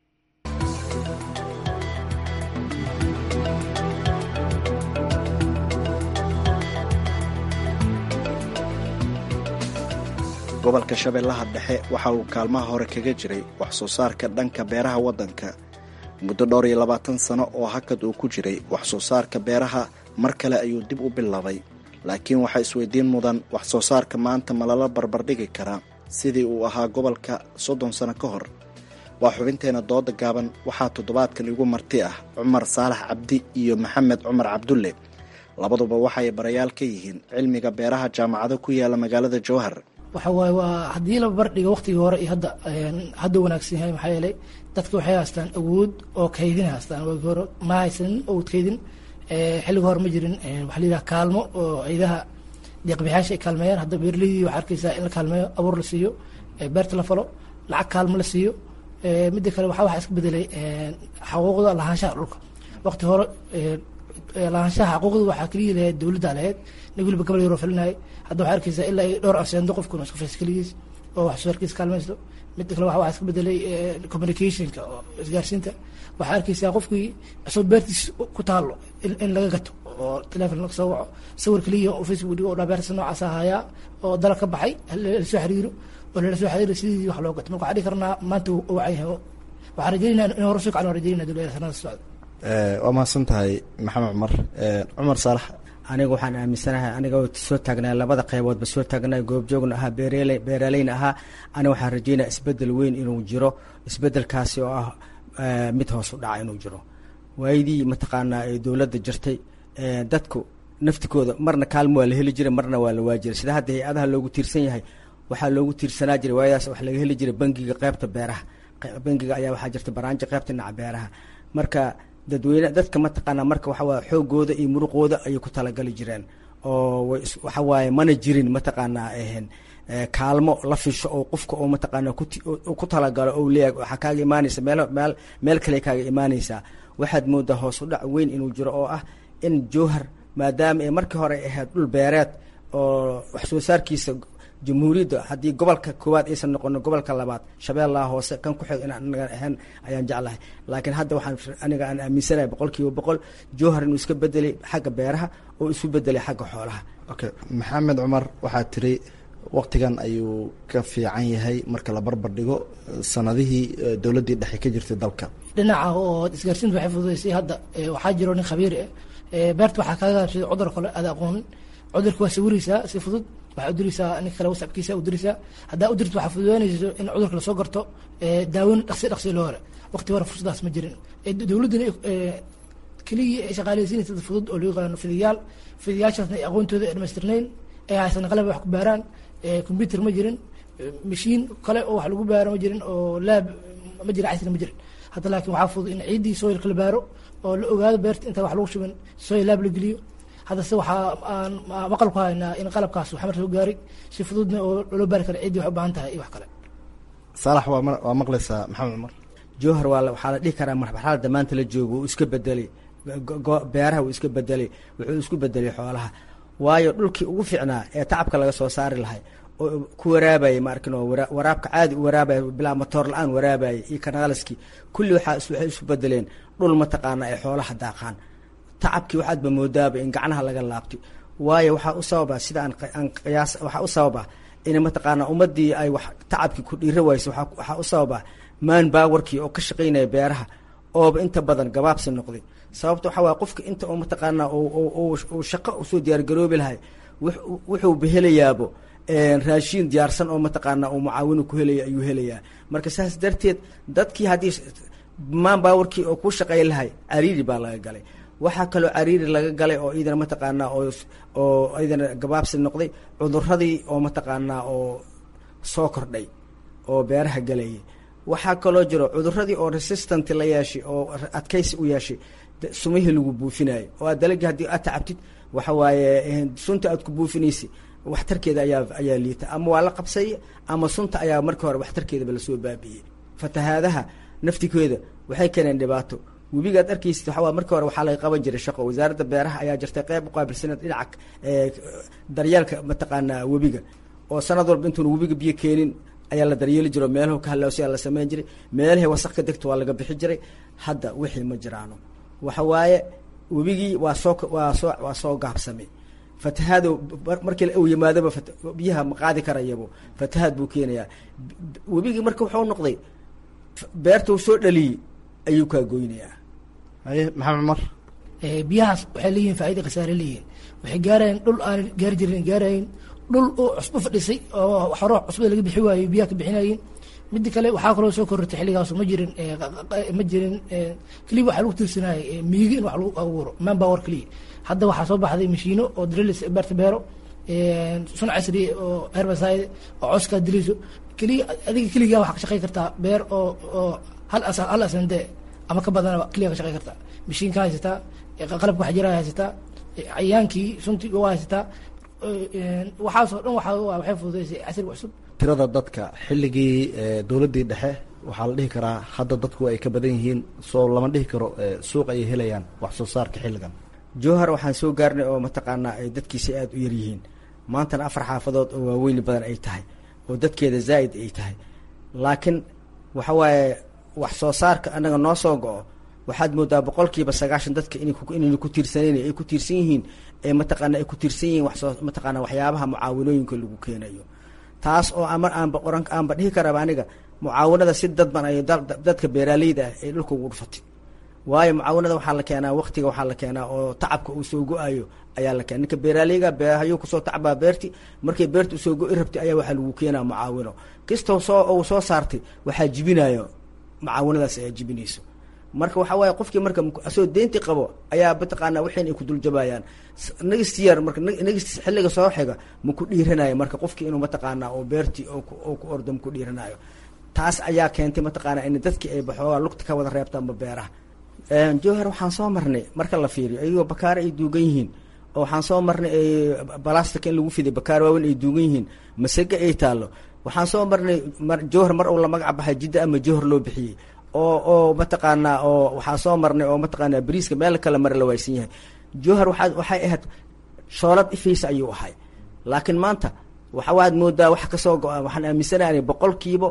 Speaker 11: gobolka shabeellaha dhexe waxa uu kaalmaha hore kaga jiray wax soo saarka dhanka beeraha waddanka muddo dhowr iyo labaatan sano oo hakad uu ku jiray wax soo saarka beeraha mar kale ayuu dib u bilaabay laakiin waxaa isweydiin mudan wax soo saarka maanta ma lala barbardhigi karaa sidii uu ahaa gobolka soddon sano ka hor waa xubinteena dooda gaaban waxaa toddobaadkan igu marti ah cumar saalax cabdi iyo maxamed cumar cabdulle labaduba waxay barayaal ka yihiin cilmiga beeraha jaamacado ku yaala magaalada jowhar
Speaker 12: waxa waaye waa haddii la barbardhiga waqtigii hore iyo hadda hadda wanaagsan yahay maxaa yeelay dadka waxay haystaan awood oo kaydin haystaan waagii hore ma haysanin awood kaydin xilliga hore ma jirin waxaa layidhaha kaalmo oo ciidaha deeqbixyaasha ay kaalmeeyaan hadda beeraleydii waxaa arkaysaa in la kaalmeeyo abuur la siiyo beerta la falo lacag kaalmo la siiyo midda kale waxaa waxaa iska bedelay xaquuqda lahaanshaha dhulka waqti hore lahaanshaha xaquuqda waxaa keliya lahayd dowladda lahayd nin weliba gabal yaroo falinayay hadda waxaa arkaysaa ilaa ay dhowr aseendo qofkuna isku faysa keligiis oo wax soo harkiis kaalmaysto midda kale waxaa iska bedelay communicationka oo isgaarsiinta waxaa arkaysaa qofkii isoo beertiis ku taalo in laga gato oo telefon laga soo waco sawir keliya oo facebook dhigo oo dhaa beerta noocaas ahayaa oo dalag ka baxay lasoo xiriiro oo lala soo xiriiro sidii wax loo gato marka waxaa dhihi karnaa maanta uu wacan yahay waxaan rajeynaa in hore soo kacan rajeynaa dowladda sanada socda
Speaker 11: waa mahadsan tahay maxamed cumar cumar saalax
Speaker 13: aniga waxaan aaminsanahay aniga soo taagnaa labada qayboodba soo taagnaa goobjoogna ahaa beerl beeraleyna ahaa aniga waxaan rajeynaya isbedel weyn inuu jiro isbedelkaasi oo ah mid hoos u dhaca inuu jiro waayadii mataqaanaa ee dowladda jirtay dadku naftikooda marna kaalmo waa la heli jiray marna waa la waajiray sida hadda hay-adaha loogu tiirsan yahay waxaa loogu tiirsanaa jiray waayadaas wax laga heli jiray bangiga qeybta beeraha bangiga ayaa waxaa jirta baraanjo qeybta dhinaca beeraha marka dadweyne dadka mataqaanaa marka waxa waye xoogooda iyo muruqooda ayay ku talagali jireen oo waxa waaye mana jirin mataqaanaa kaalmo la fisho oo qofka oo mataqaanaa ku talagalo ou leeyahay waxaa kaaga imaanaysa meel meel meel kale kaaga imaanaysaa waxaad moodaa hoos u dhac weyn inuu jiro oo ah in jowhar maadaama ay markii hore ahayd dhul beereed oo wax soo saarkiisa jamhuuriyadda haddii gobolka koowaad aysan noqono gobolka labaad shabeellaha hoose kan ku xig inaan anaga ahayn ayaan jeclahay laakiin hadda waxaan aniga aan aaminsanahay boqol kiiba boqol jowhar inuu iska bedelay xagga beeraha oo isu bedelay xagga xoolaha
Speaker 11: okay maxamed cumar waxaa tiri waqtigan ayuu ka fiican yahay marka la barbar dhigo sanadihii dowladdii dhexe ka jirtay dalka
Speaker 12: dhinaca oo isgaarsiinta waxay fududaysay hadda waxaa jiro nin khabiir ah beerta waxaa kaaga gaabsay cudur kale aada aqoonin cudurka waa sawiraysaa si fudud waxaa udiraysaa nin kale wasabkiisa udiraysaa haddaa udirto waxaa fududaanayso in cudurka lasoo garto daawin dhaqsi dhaqsi loo hore waqti hore fursadaas ma jirin dowladdana keliya ay shaqaaleysiinaysa dad fudud oo loo yaqaano fidayaal fidayaashaasna ay aqoontooda ay dhamaystirnayn ay haysan qalab wax ku baaraan combyuter ma jirin mashiin kale oo wax lagu baaro ma jirin oo laab ma jira casri ma jirin hadda laakiin waxaa fudud in ciiddii soilka la baaro oo la ogaado beerta intaan wax lagu shubin soil laab la geliyo haddase waxaa aan maqal ku haynaa in qalabkaas waxmar soo gaaray si fududna oo loo baari kara ciddii wax u baahan tahay iyo wax kale
Speaker 11: saalax waa waa maqlaysaa maxamed cumar
Speaker 13: jowhar waa waxaa la dhihi karaa marxalada maanta la joogo uu iska bedelay beeraha uu iska bedelay wuxuu isku bedelay xoolaha waayo dhulkii ugu fiicnaa ee tacabka laga soo saari lahay oo ku waraabayay maarkin oo waraabka caadi u waraabaya bilaa matoor la-aan waraabayay iyo kanaaliskii kulli waxaa waxay isu bedeleen dhul mataqaana ay xoolaha daaqaan tacabkii waxaadba moodaaba in gacnaha laga laabtay waayo waxaa u sababa sida aan qiyaas waxaa u sababa in mataqaana ummadii ay wax tacabkii ku dhiira wayso waxaa u sababa maan baawarkii oo ka shaqaynaya beeraha ooba inta badan gabaabsi noqday sababta waxaa waaya qofka inta oo mataqaana uu shaqo usoo diyaargaroobi lahay wuxuu behelayaabo raashiin diyaarsan oo mataqaana uu mucaawinu ku helaya ayuu helayaa marka saas darteed dadkii haddii maan baawarkii oo ku shaqay lahay cariiri baa laga galay waxaa kaloo cariiri laga galay oo idana mataqaanaa oo oo idana gabaabsi noqday cuduradii oo mataqaanaa oo soo kordhay oo beeraha galayay waxaa kaloo jiro cuduradii oo resistant la yeeshay oo adkaysi u yeeshay sumihii lagu buufinayo oo aad dalagii haddii aad tacabtid waxa waaye sunta aad ku buufinaysay waxtarkeeda ayaa ayaa liita ama waa la qabsay ama sunta ayaa markii hore waxtarkeedaba lasoo baabi'iyey fatahaadaha naftigeeda waxay keeneen dhibaato webigaad arkaysid waxaa markii hore waxaa laga qaban jiray shaqo wasaaradda beeraha ayaa jirtay qeyb uqaabilsaneed dhinaca daryeelka mataqaanaa webiga oo sanad walba intuuna webiga biyo keenin ayaa la daryeeli jiro meelahu ka halawsiyaa la sameyn jiray meelahay wasaq ka degto waa laga bixi jiray hadda wixii ma jiraano waxa waaye webigii waa soo waa soo waa soo gaabsamay fatahaado markii uu yimaadaba biyaha ma qaadi karayabo fatahaad buu keenayaa webigii marka wuxuu noqday beerta uu soo dhaliyey ayuu kaa goynayaa
Speaker 11: haye maxamed cumar
Speaker 12: biyahaas waxay leeyihin faaida khasaare leeyihin waxay gaarayeen dhul aan gaari jirin gaarayin dhul oo cusbo fadhisay oo hore cusbada laga bixi waayey biyaha ka bixinayin midda kale waxaa kaloo soo korortay xilligaas ma jirin ma jirin keliya waxaa lagu tiirsanayay miigi in wax lagu abuuro manpower keliya hadda waxaa soo baxday mashiino oo drilis beerta beero sun casri oo herbicide oo coskaa diliso keliya adiga keligaa waxaa ka shaqey kartaa beer oo oo hal as hal asande ama ka badanaba keliya ka shaqey kartaa mashiinka haysataa qalabka wax jira haysataa cayaankii suntii waa haysataa waxaasoo dhan waxaa waxay fududeysay casriga cusub
Speaker 11: tirada dadka xilligii dowladdii dhexe waxaa la dhihi karaa hadda dadku ay ka badan yihiin soo lama dhihi karo suuq ayay helayaan wax soo saarka xilligan
Speaker 13: jowhar waxaan soo gaarnay oo mataqaanaa ay dadkiisa aada u yaryihiin maantana afar xaafadood oo waaweyni badan ay tahay oo dadkeeda zaa'id ay tahay laakiin waxa waaye wax soo saarka annaga noo soo go-o waxaad moodaa boqolkiiba sagaashan dadka inayna ku tiirsaneyn ay ku tiirsan yihiin ee mataqaana ay ku tiirsan yihiin waxsoo mataqaana waxyaabaha mucaawinooyinka lagu keenayo taas oo ama aanba oran aanba dhihi karaba aniga mucaawinada si dadban ay dadka beeraaleyda ah ay dhulka ugu dhufatay waayo mucaawinada waxaa la keenaa waktiga waxaa la keenaa oo tacabka uu soo go-ayo ayaa la keena ninka beeraaleyga beerhayuu kusoo tacbaa beerti markay beerta usoo go-i rabtay ayaa waxaa lagu keenaa mucaawino kastoo soo uu soo saartay waxaa jibinayo mucaawinadaas ayaa jibinayso marka waxaa waaye qofkii marka asoo deynti qabo ayaa mataqaana waxayn ay ku duljabayaan nagist yar marka nagist xilliga soo xiga ma ku dhiiranayo marka qofkii inuu mataqaana oo beerti oo ku ordo ma ku dhiiranayo taas ayaa keentay mataqaana in dadkii ay baxoogaa lugta ka wada reebtaanba beeraha jowhar waxaan soo marnay marka la fiiriyo ayagoo bakaare ay duugan yihiin oo waxaan soo marnay balastika in lagu fiday bakaar waaweyn ay duugan yihiin masage ay taallo waxaan soo marnay jowhar mar uu la magac baxay jidda ama jowhar loo bixiyey oo oo mataqaanaa oo waxaa soo marnay oo mataqaanaa bariiska meel kale mare la waaysan yahay jowhar waxaa waxay ahayd shoolad ifaysa ayuu ahay laakiin maanta waxa waad moodaa wax kasoo go-a waxaan aaminsanaanay boqolkiiba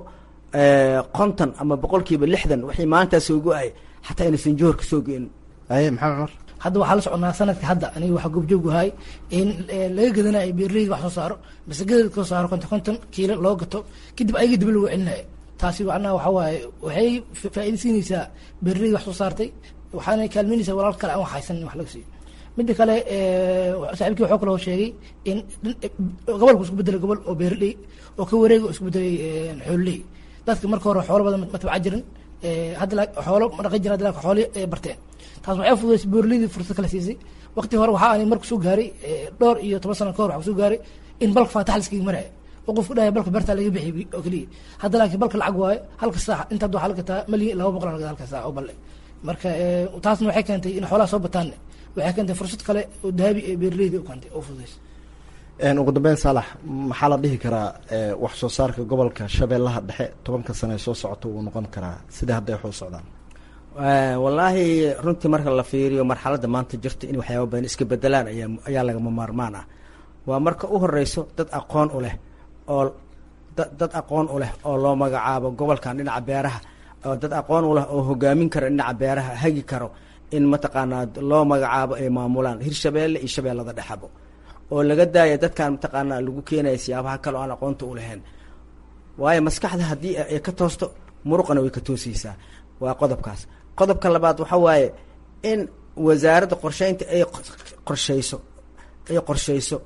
Speaker 13: konton ama boqolkiiba lixdan wixii maantaa soo go-ay xataa inaysan jowhar kasoo go-in
Speaker 11: aye maxamed cumar
Speaker 12: hadda waxaa la soconaa sanadka hadda aniga waxaa goobjoogu ahay in laga gadanayo beeraleyda wax soo saaro masagada kasoo saaro konton konton kiilo loo gato kadib ayaga dib lagu celinayo taasi macnaha waxa waaye waxay faa-iida siinaysaa beeraleyda wax soo saartay waxaana kaalmeynaysaa walaal kale aan wax haysan in wax laga siiyo midda kale saaxiibkii waxuu kaloo sheegay in gobolku isku bedelay gobol oo beeraley oo ka wareega oo isku bedelay xoololey dadka marka hore xoolo badan ma tabca jirin hadda xoolo ma dhaqan jirin hadda xooli barteen taas waxay fududaysay beeraleydii fursad kale siisay waqti hore waxaa ani marku soo gaaray dhowr iyo toban sano ka hor waxaa soo gaaray in balka faatax liskaga maraya oo qofku dhahaya balka beertaa laga bixiyay oo keliya hadda laakiin balka lacag waayo halka saac inta hadda waxaa laga gataa malyan laba boqol laga halka saac oo balle marka taasna waxay keentay in xoolaha soo bataanne waxay keentay fursad kale oo dahabi ee beeraleyda u keentay oo fududaysay
Speaker 11: ugu dambeyn saalax maxaa la dhihi karaa wax soo saarka gobolka shabeellaha dhexe tobanka sane ee soo socota wuu noqon karaa sida hadday wax u socdaan
Speaker 13: wallaahi runtii marka la fiiriyo marxaladda maanta jirta in waxyaaba badan iska bedelaan ayaa ayaa lagama maarmaan ah waa marka u horeyso dad aqoon u leh oo dad aqoon u leh oo loo magacaabo gobolkan dhinaca beeraha oo dad aqoon u leh oo hogaamin karo dhinaca beeraha hagi karo in mataqaanaa loo magacaabo ay maamulaan hirshabeelle iyo shabeellada dhexabo oo laga daaya dadkan mataqaanaa lagu keenaya siyaabaha kale oo aan aqoonta u lahayn waayo maskaxda haddii ay ka toosto muruqana way ka toosaysaa waa qodobkaas qodobka labaad waxa waaye in wasaaradda qorsheynta ay qorsheyso ay qorsheyso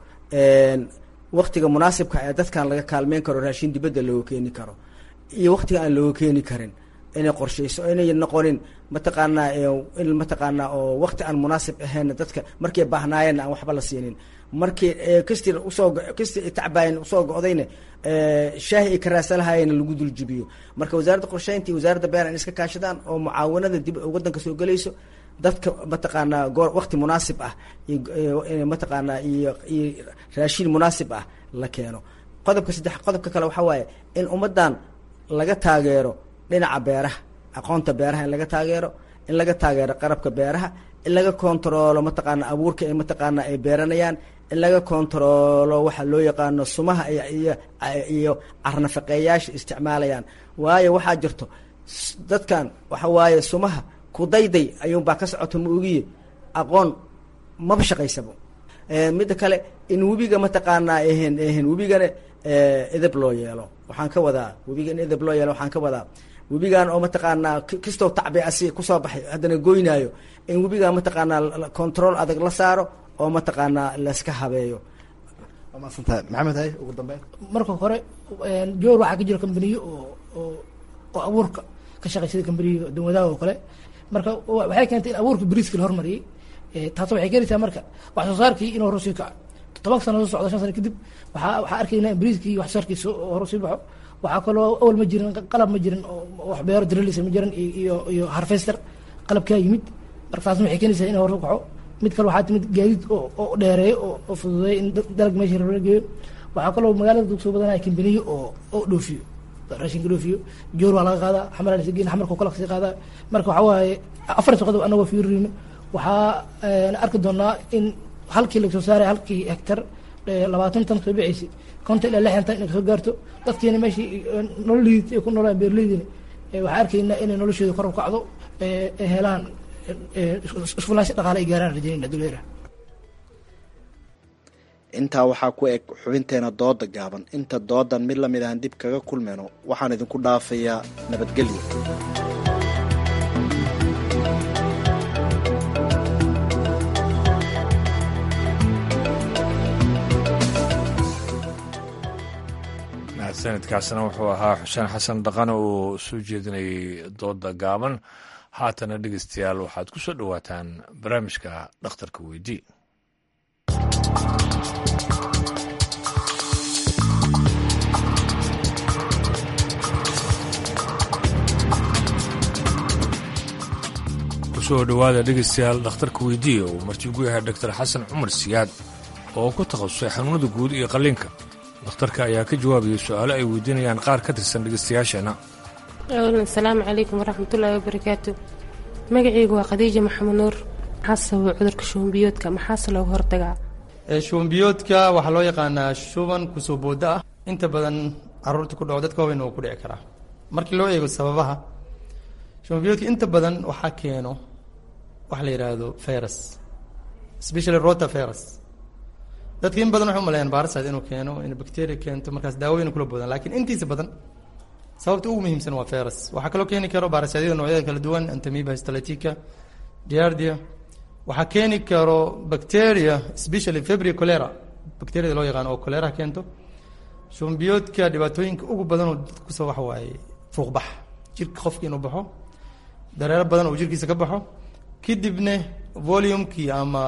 Speaker 13: waktiga munaasibka ee dadkan laga kaalmeyn karo raashin dibadda looga keeni karo iyo waktiga aan looga keeni karin inay qorsheyso inay noqonin mataqaanaa in mataqaanaa oo wakti aan munaasib ahayn dadka markay baahnaayeen aan waxba la siinin markii kastir usoo kastir tacbaayan usoo go-dayna shaahi ay ka raasalahaayeen lagu duljibiyo marka wasaaradda qorsheynta iyo wasaaradda beer in iska kaashadaan oo mucaawanada dib waddanka soo gelayso dadka mataqaanaa goor wakti munaasib ah mataqaanaa iyo iyo raashin munaasib ah la keeno qodobka saddex qodobka kale waxaa waaye in ummaddan laga taageero dhinaca beeraha aqoonta beeraha in laga taageero in laga taageero qarabka beeraha in laga kontaroolo mataqaana abuurka ay mataqaana ay beeranayaan in laga kontaroolo waxa loo yaqaano sumaha iyo iyo carnafaqeeyaasha isticmaalayaan waayo waxaa jirto dadkan waxa waaye sumaha kudayday ayuunbaa ka socoto ma ogiye aqoon maba shaqaysabo midda kale in webiga mataqaanaa ahan ahan webigana edeb loo yeelo waxaan ka wadaa webiga in edeb loo yeelo waxaan ka wadaa webigan oo mataqaanaa kastoo tacbi asi kusoo baxay haddana goynaayo in webigan mataqaanaa control adag la saaro oo mataqaanaa layska habeeyo waa maadsantahay maxamed hay ugu dambeyn
Speaker 12: marka hore joor waxaa ka jira kambaniyo oo oo oo abuurka ka shaqeysada kambaniyo danwadaha oo kale marka waxay keentay in abuurka bariiska la hormariyey taas waxay keenaysaa marka wax soo saarkii inuu hore sii kaco toban sano soo socda shan sano kadib waxaa waxaa arkaynaa in bariiskii wax soo saarkiisa hore sii baxo waxaa kaloo awal ma jirin qalab ma jirin oo wax beero drilisa ma jirin iyo iyo harvester qalabkaa yimid marka taasna waxay keenaysaa in hore u kaco mid kale waxaa timid gaadiid oo oo dheereeyo oo oo fududeeyo in dalag meesha la geeyo waxaa kaloo magaalada dug soo badanaya kambaniyo oo oo dhoofiyo raashinka dhoofiyo joor waa laga qaadaa xamar la geyn xamarka kala kasii qaadaa marka waxaa waaye afar qodob anagoo fiirino waxaa arki doonaa in halkii lagasoo saaray halkii hektar labaatan tan soo bixaysa konton ilaa lixdan tan inay kasoo gaarto dadkiina meeshii nolol liidata ay ku noolaan beeraleydina waxaa arkaynaa inay noloshooda kor u kacdo ay helaan isfulaansho dhaqaale ay gaaraan rajaynayna duleera
Speaker 11: intaa waxaa ku eg xubinteena dooda gaaban inta doodan mid lamid ahan dib kaga kulmayno waxaan idinku dhaafayaa nabadgelyo
Speaker 1: sanadkaasna wuxuu ahaa xuseen xasan dhaqan oo soo jeedinayay dooda gaaban haatana dhegeystayaal waxaad ku soo dhowaataan barnaamijka dhakhtarka weydii kusoo dhowaada dhegeystayaal dhakhtarka weydiiya uu marti ugu yahay doctor xasan cumar siyaad oo ku takhasusay xanuunada guud iyo qalliinka dhakhtarka ayaa ka jawaabayay su-aalo ay weydiinayaan qaar ka tirsan dhegeystayaasheenna
Speaker 14: asalaamu calaykum waraxmatullaahi wabarakaatu magacaygu waa khadiija maxamed nuur maxaa sababa cudurka shubanbiyoodka maxaase looga hortagaa
Speaker 15: shubanbiyoodka waxaa loo yaqaanaa shuban kusoo booda ah inta badan caruurta ku dhaco dadka waaweyn oo ku dhici karaa markii loo eego sababaha shubanbiyoodka inta badan waxaa keeno waxa la yidhaahdo virus especially rota virus dadka in badan waxay umaleeyaan baarasaad inuu keeno in bacteria keento markaas daawooyin kula boodaan laakiin intiisa badan sababta ugu muhiimsan waa virus waxaa kaloo keeni karo baarasyaadyada noocyada kala duwan antamiba histolytica giardia waxaa keeni karo bacteria especially febri cholera bacteriada loo yaqaano oo cholera keento shumbiyoodka dhibaatooyinka ugu badan oo dadka kusoo waxa waaye fuuqbax jirka qofka inuu baxo dareero badan oo jirkiisa ka baxo kadibna volumekii ama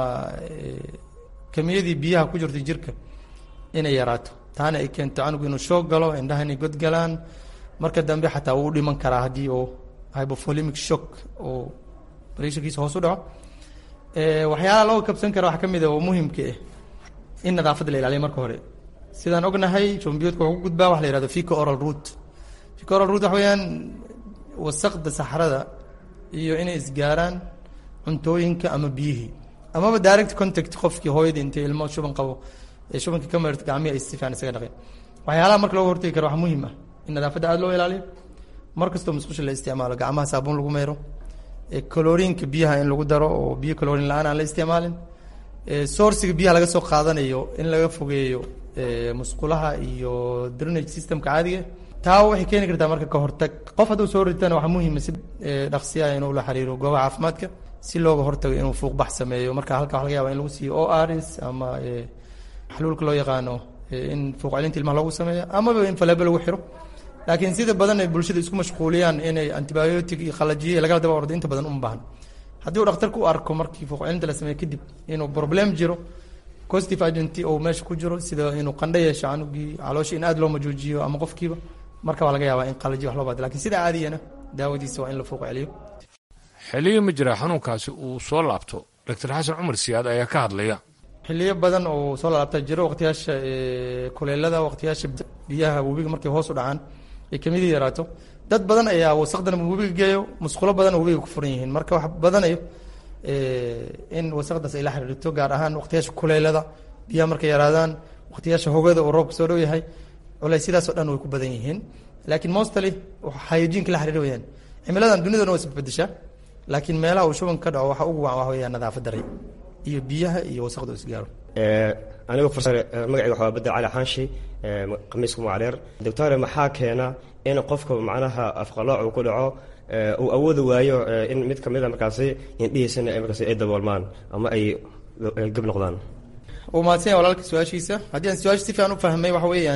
Speaker 15: kamiyadii biyaha ku jirta jirka inay yaraato taana ay keento canugu inuu shoog galo indhaha inay godgalaan marka dambe xataa wuu dhiman karaa haddii oo hypovolemic shock oo pressurkiisa hoos u dhaco waxyaalaha loo kabsan kara waxaa ka mid a oo muhimka ah in nadaafadda la ilaaliyo marka hore sidaan ognahay jombiyoodka wuxuu ku gudbaa waxa la yihahdo fico oral root fico oral root waxa weeyaan wasaqda saxrada iyo inay isgaaraan cuntooyinka ama biyihii amaba direct contact qofkii hooyadii intay ilmo shuban qabo ee shubanka ka marirta gacmihi ay si fiican isaga dhaqeen waxyaalaha marka looga hortagi karo waxaa muhiim ah in nadaafadda aada loo ilaaliyo mar kastoo musqusha la isticmaalo gacmaha saabuun lagu meero colorinka biyaha in lagu daro oo biyo colorin la-aan aan la isticmaalin sourciga biyaha laga soo qaadanayo in laga fogeeyo musqulaha iyo drainage systemka caadiga taa waxay keeni kartaa marka ka hortag qof hadduu soo ritana waxaa muhiima si dhaqsiya inuu la xiriiro goobaha caafimaadka si looga hortago inuu fuuqbax sameeyo marka halka waxa laga yaba in lagu siiyo o rs ama xaluulka loo yaqaano in fuuq celinta ilmaha loogu sameeyo amaba in faleebo lagu xiro laakiin sida badan ay bulshada isku mashquuliyaan inay antibiotic iyo qalajiye lagala daba ordo inta badan uma baahan haddii uu dhakhtarku u arko markii fuuq celinta la sameeyo kadib inuu problem jiro positive agent oo meesha ku jiro sida inuu qandho yeesho canugii caloosha in aad loo majoojiyo ama qofkiiba marka waa laga yaabaa in qalajiye wax loo baado lakin sida caadiyana daawadiisa waa in la fuuq celiyo
Speaker 1: xiliyo ma jira xanuunkaasi uu soo laabto doctor xasan cumar siyaad ayaa ka hadlaya
Speaker 15: xiliyo badan oo soo laabta jiro waqtiyaasha kuleelada waqtiyaasha biyaha webiga markay hoos u dhacaan ay kamidii yaraato dad badan ayaa wasaqdan webiga geeyo musqulo badan webiga ku furan yihiin marka wax badanayo in wasaqdaas ay la xiriirto gaar ahaan waqtiyaasha kuleelada biyaha markay yaraadaan waqtiyaasha hogada oo roobka soo dhow yahay culaysyadaas oo dhan way ku badan yihiin laakiin mostly hygienka la xiriir weyaan cimiladan dunidana waa isbedeshaa laakiin meelaha uu shuban ka dhaco waxa ugu wacan waxa weeyaan nadaafad daray iyo biyaha iyo wasaqda isgaaro
Speaker 16: anigu magacayga waxaa bedel cali xaanshi khamiiska mucaleer doctore maxaa keena in qofka macnaha afqalooc uu ku dhaco uu awoodi waayo in mid ka mid a markaasi indhihiisana markaasi ay daboolmaan ama ay gab noqdaan
Speaker 15: uu mahadsanya walaalka su-aashiisa haddii aan su-aasha si fiican u fahmay waxa weeyaan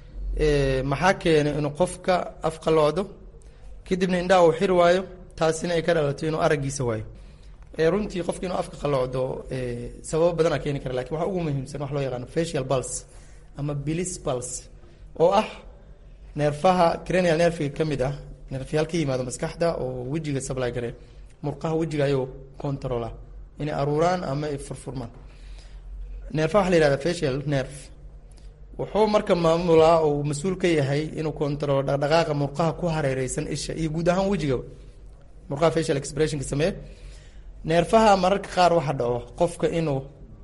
Speaker 15: maxaa keenay inuu qofka afqaloocdo kadibna indhaha uu xiri waayo taasina ay ka dhalato inuu araggiisa waayo runtii qofki inuu afka qalocdo sababo badanaa keeni kara lakin waxa ugu muhiimsan wax loo yaqaano facial pulse ama bilis pulse oo ah neerfaha cranial nerfiga ka mid ah neerfyaal ka yimaado maskaxda oo wejiga supply gare murqaha wejiga ayuu controla inay aruuraan ama ay furfurmaan neerfaha waxa la yihahda facial nerve wuxuu marka maamulaa oo mas-uul ka yahay inuu controlo dhaqdhaqaaqa murqaha ku hareereysan isha iyo guud ahaan wejigaba murqaha facial expressionka sameeye neerfaha mararka qaar waxa dhaco qofka inuu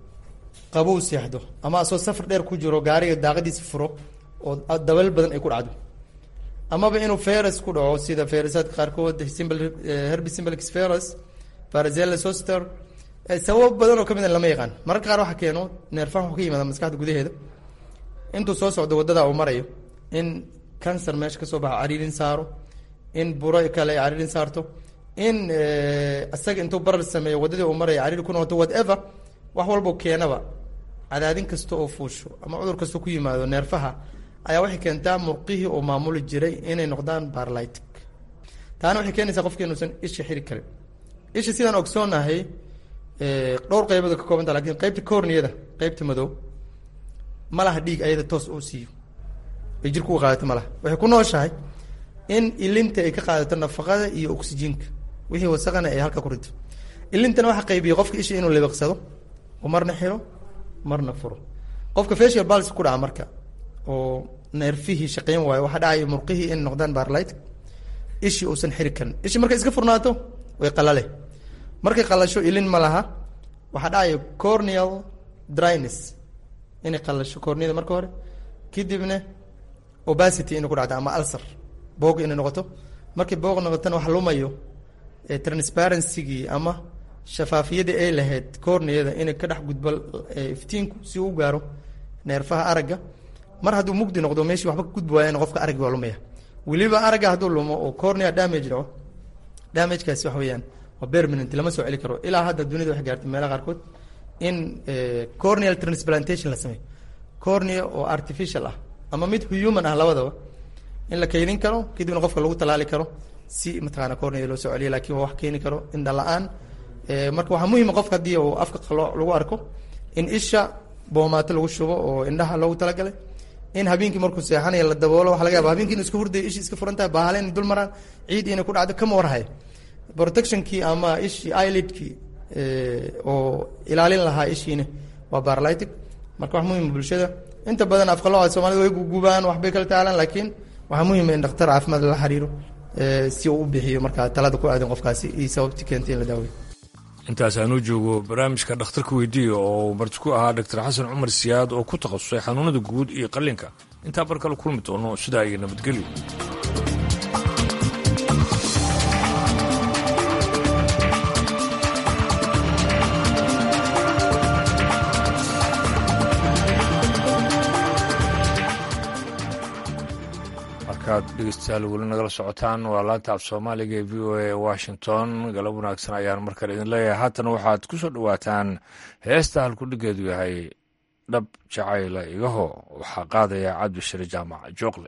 Speaker 15: qabow seexdo ama asoo safar dheer ku jiro gaariga daaqadiisa furo oo dabal badan ay ku dhacdo amaba inuu ferus ku dhaco sida ferusaadka qaarkood simple herbi simplex ferus farazella soster sababo badan oo kamid a lama yaqaan mararka qaar waxa keeno neerfaha wuxuu ka yimaada maskaxda gudaheeda intuu soo socdo waddada uu marayo in cancer meesha kasoo baxo cariirin saaro in buro kale ay cariirin saarto in isaga intuu barar sameeyo waddadii uu maraya cariiri ku noqoto whatever wax walbo keenaba cadaadin kasta oo fuusho ama cudur kasta ku yimaado neerfaha ayaa waxay keentaa murqihii oo maamuli jiray inay noqdaan barlytic taana waxay keenaysaa qofki inuusan isha xiri karin isha sidaan ogsoonahay dhowr qaybood ka koobanta lakin qeybta corniyada qeybta madow ma laha dhiig ayada toos oo siiyo ay jirku u qaadato ma laha waxay ku nooshahay in ilinta ay ka qaadato nafaqada iyo oksijiinka wixii wasaqana ay halka ku rinto ilintana waxa qaybiya qofka isha inuu libiqsado oo marna xiro marna furo qofka facial pulse ku dhaca marka oo neerfihii shaqeyn waayo waxaa dhacaya murqihii in noqdaan barlight ishii uusan xiri karin ishii markay iska furnaato way qalale markay qalasho ilin ma laha waxaa dhacaya corneal dryness inay qalasho corneada marka hore kadibna obacity inay ku dhacdo ama ulcer boog inay noqoto markay boog noqotona wax lumayo transparencygii ama shafaafiyadii ay lahayd corneada inay ka dhex gudbo iftiinku si uu gaaro neerfaha aragga mar hadduu mugdi noqdo meeshii waxba ka gudbi waayana qofka araggi waa lumaya weliba aragga hadduu lumo oo cornea damage dhaco damagekaasi wax weeyaan waa permanent lama soo celi karo ilaa hadda dunida waxay gaartay meelaha qaarkood in corneal transplantation la sameeyo cornea oo artificial ah ama mid human ah labadaba in la kaydin karo kadibna qofka lagu talaali karo si mataqaana cornea loo soo celiyo lakin waa wax keeni karo indha la-aan marka waxaa muhima qofka haddii uu afka qalooc lagu arko in isha boomaato lagu shubo oo indhaha loogu talagalay in habeenkii markuu seexanaya la daboolo waxa laga yaba habeenkii inu iska hurdayo ishi iska furan tahay baahale inay dul maraan ciid inay ku dhacdo kama warhayo protectionkii ama ishii eyelidkii oo ilaalin lahaa ishiina waa barlytic marka wax muhima bulshada inta badan afqalooca soomaalida way gugubaan waxbay kala taalaan laakiin waxaa muhima in dhakhtar caafimaad lala xiriiro si uu u bixiyo markaa talada ku aadan qofkaasi iyo sababtii keentay in la daaweyo
Speaker 1: intaas aanuu joogo barnaamijka dhakhtarka weydiiya oo marti ku ahaa doctor xasan cumar siyaad oo ku takhasusay xanuunada guud iyo qallinka intaa bar kale kulmi doono sidaa iyo nabadgelyo markaad dhegeystayaal weli nagala socotaan waa laanta af soomaaliga ee v o a washington galab wanaagsan ayaan markale idin leeyahay haatan waxaad ku soo dhowaataan heesta halkudhigeedu yahay dhab jacayla igaho waxaa qaadaya cabdishire jaamac jooqle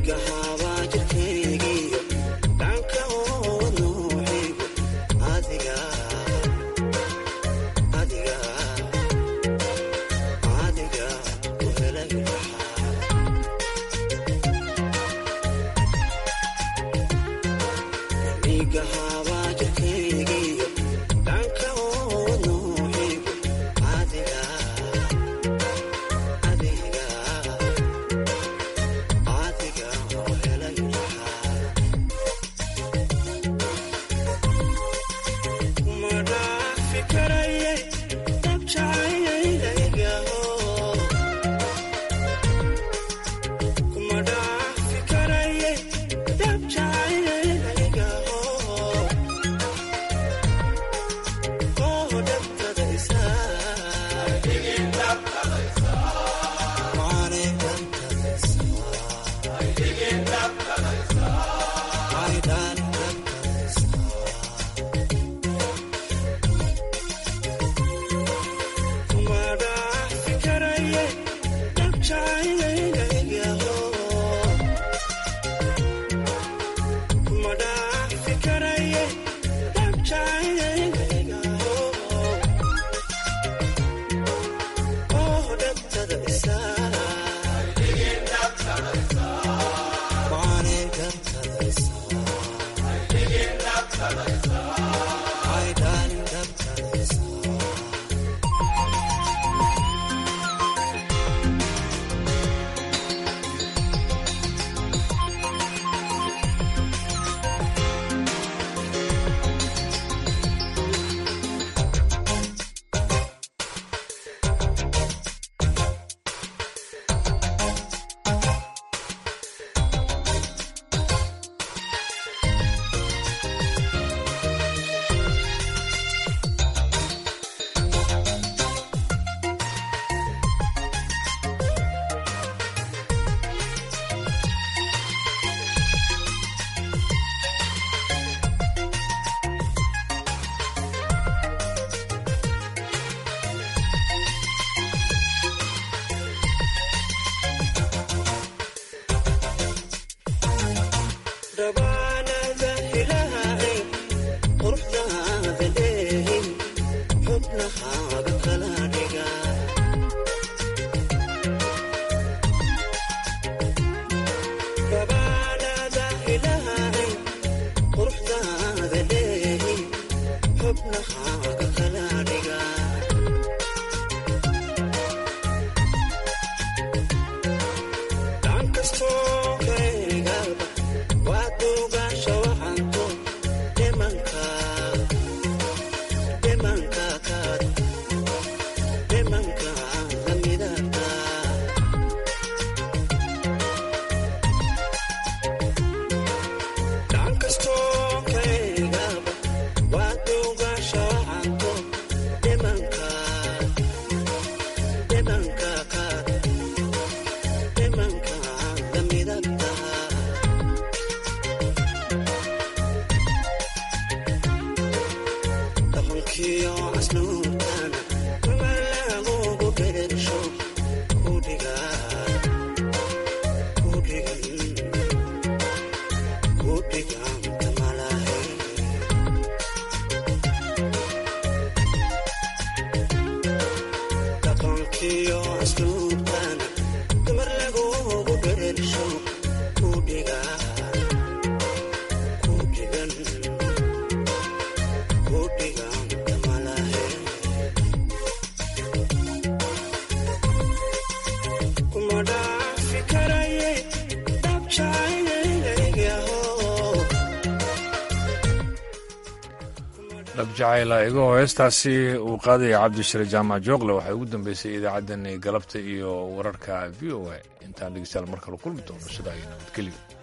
Speaker 1: jacayla igoo heestaasi uu qaadaya cabdishire jaamac joogle waxay ugu dambeysay idaacaddani galabta iyo wararka v o a intaan dhegeystayaal mar kale kulmi doono sidaa iyo nabadgelyo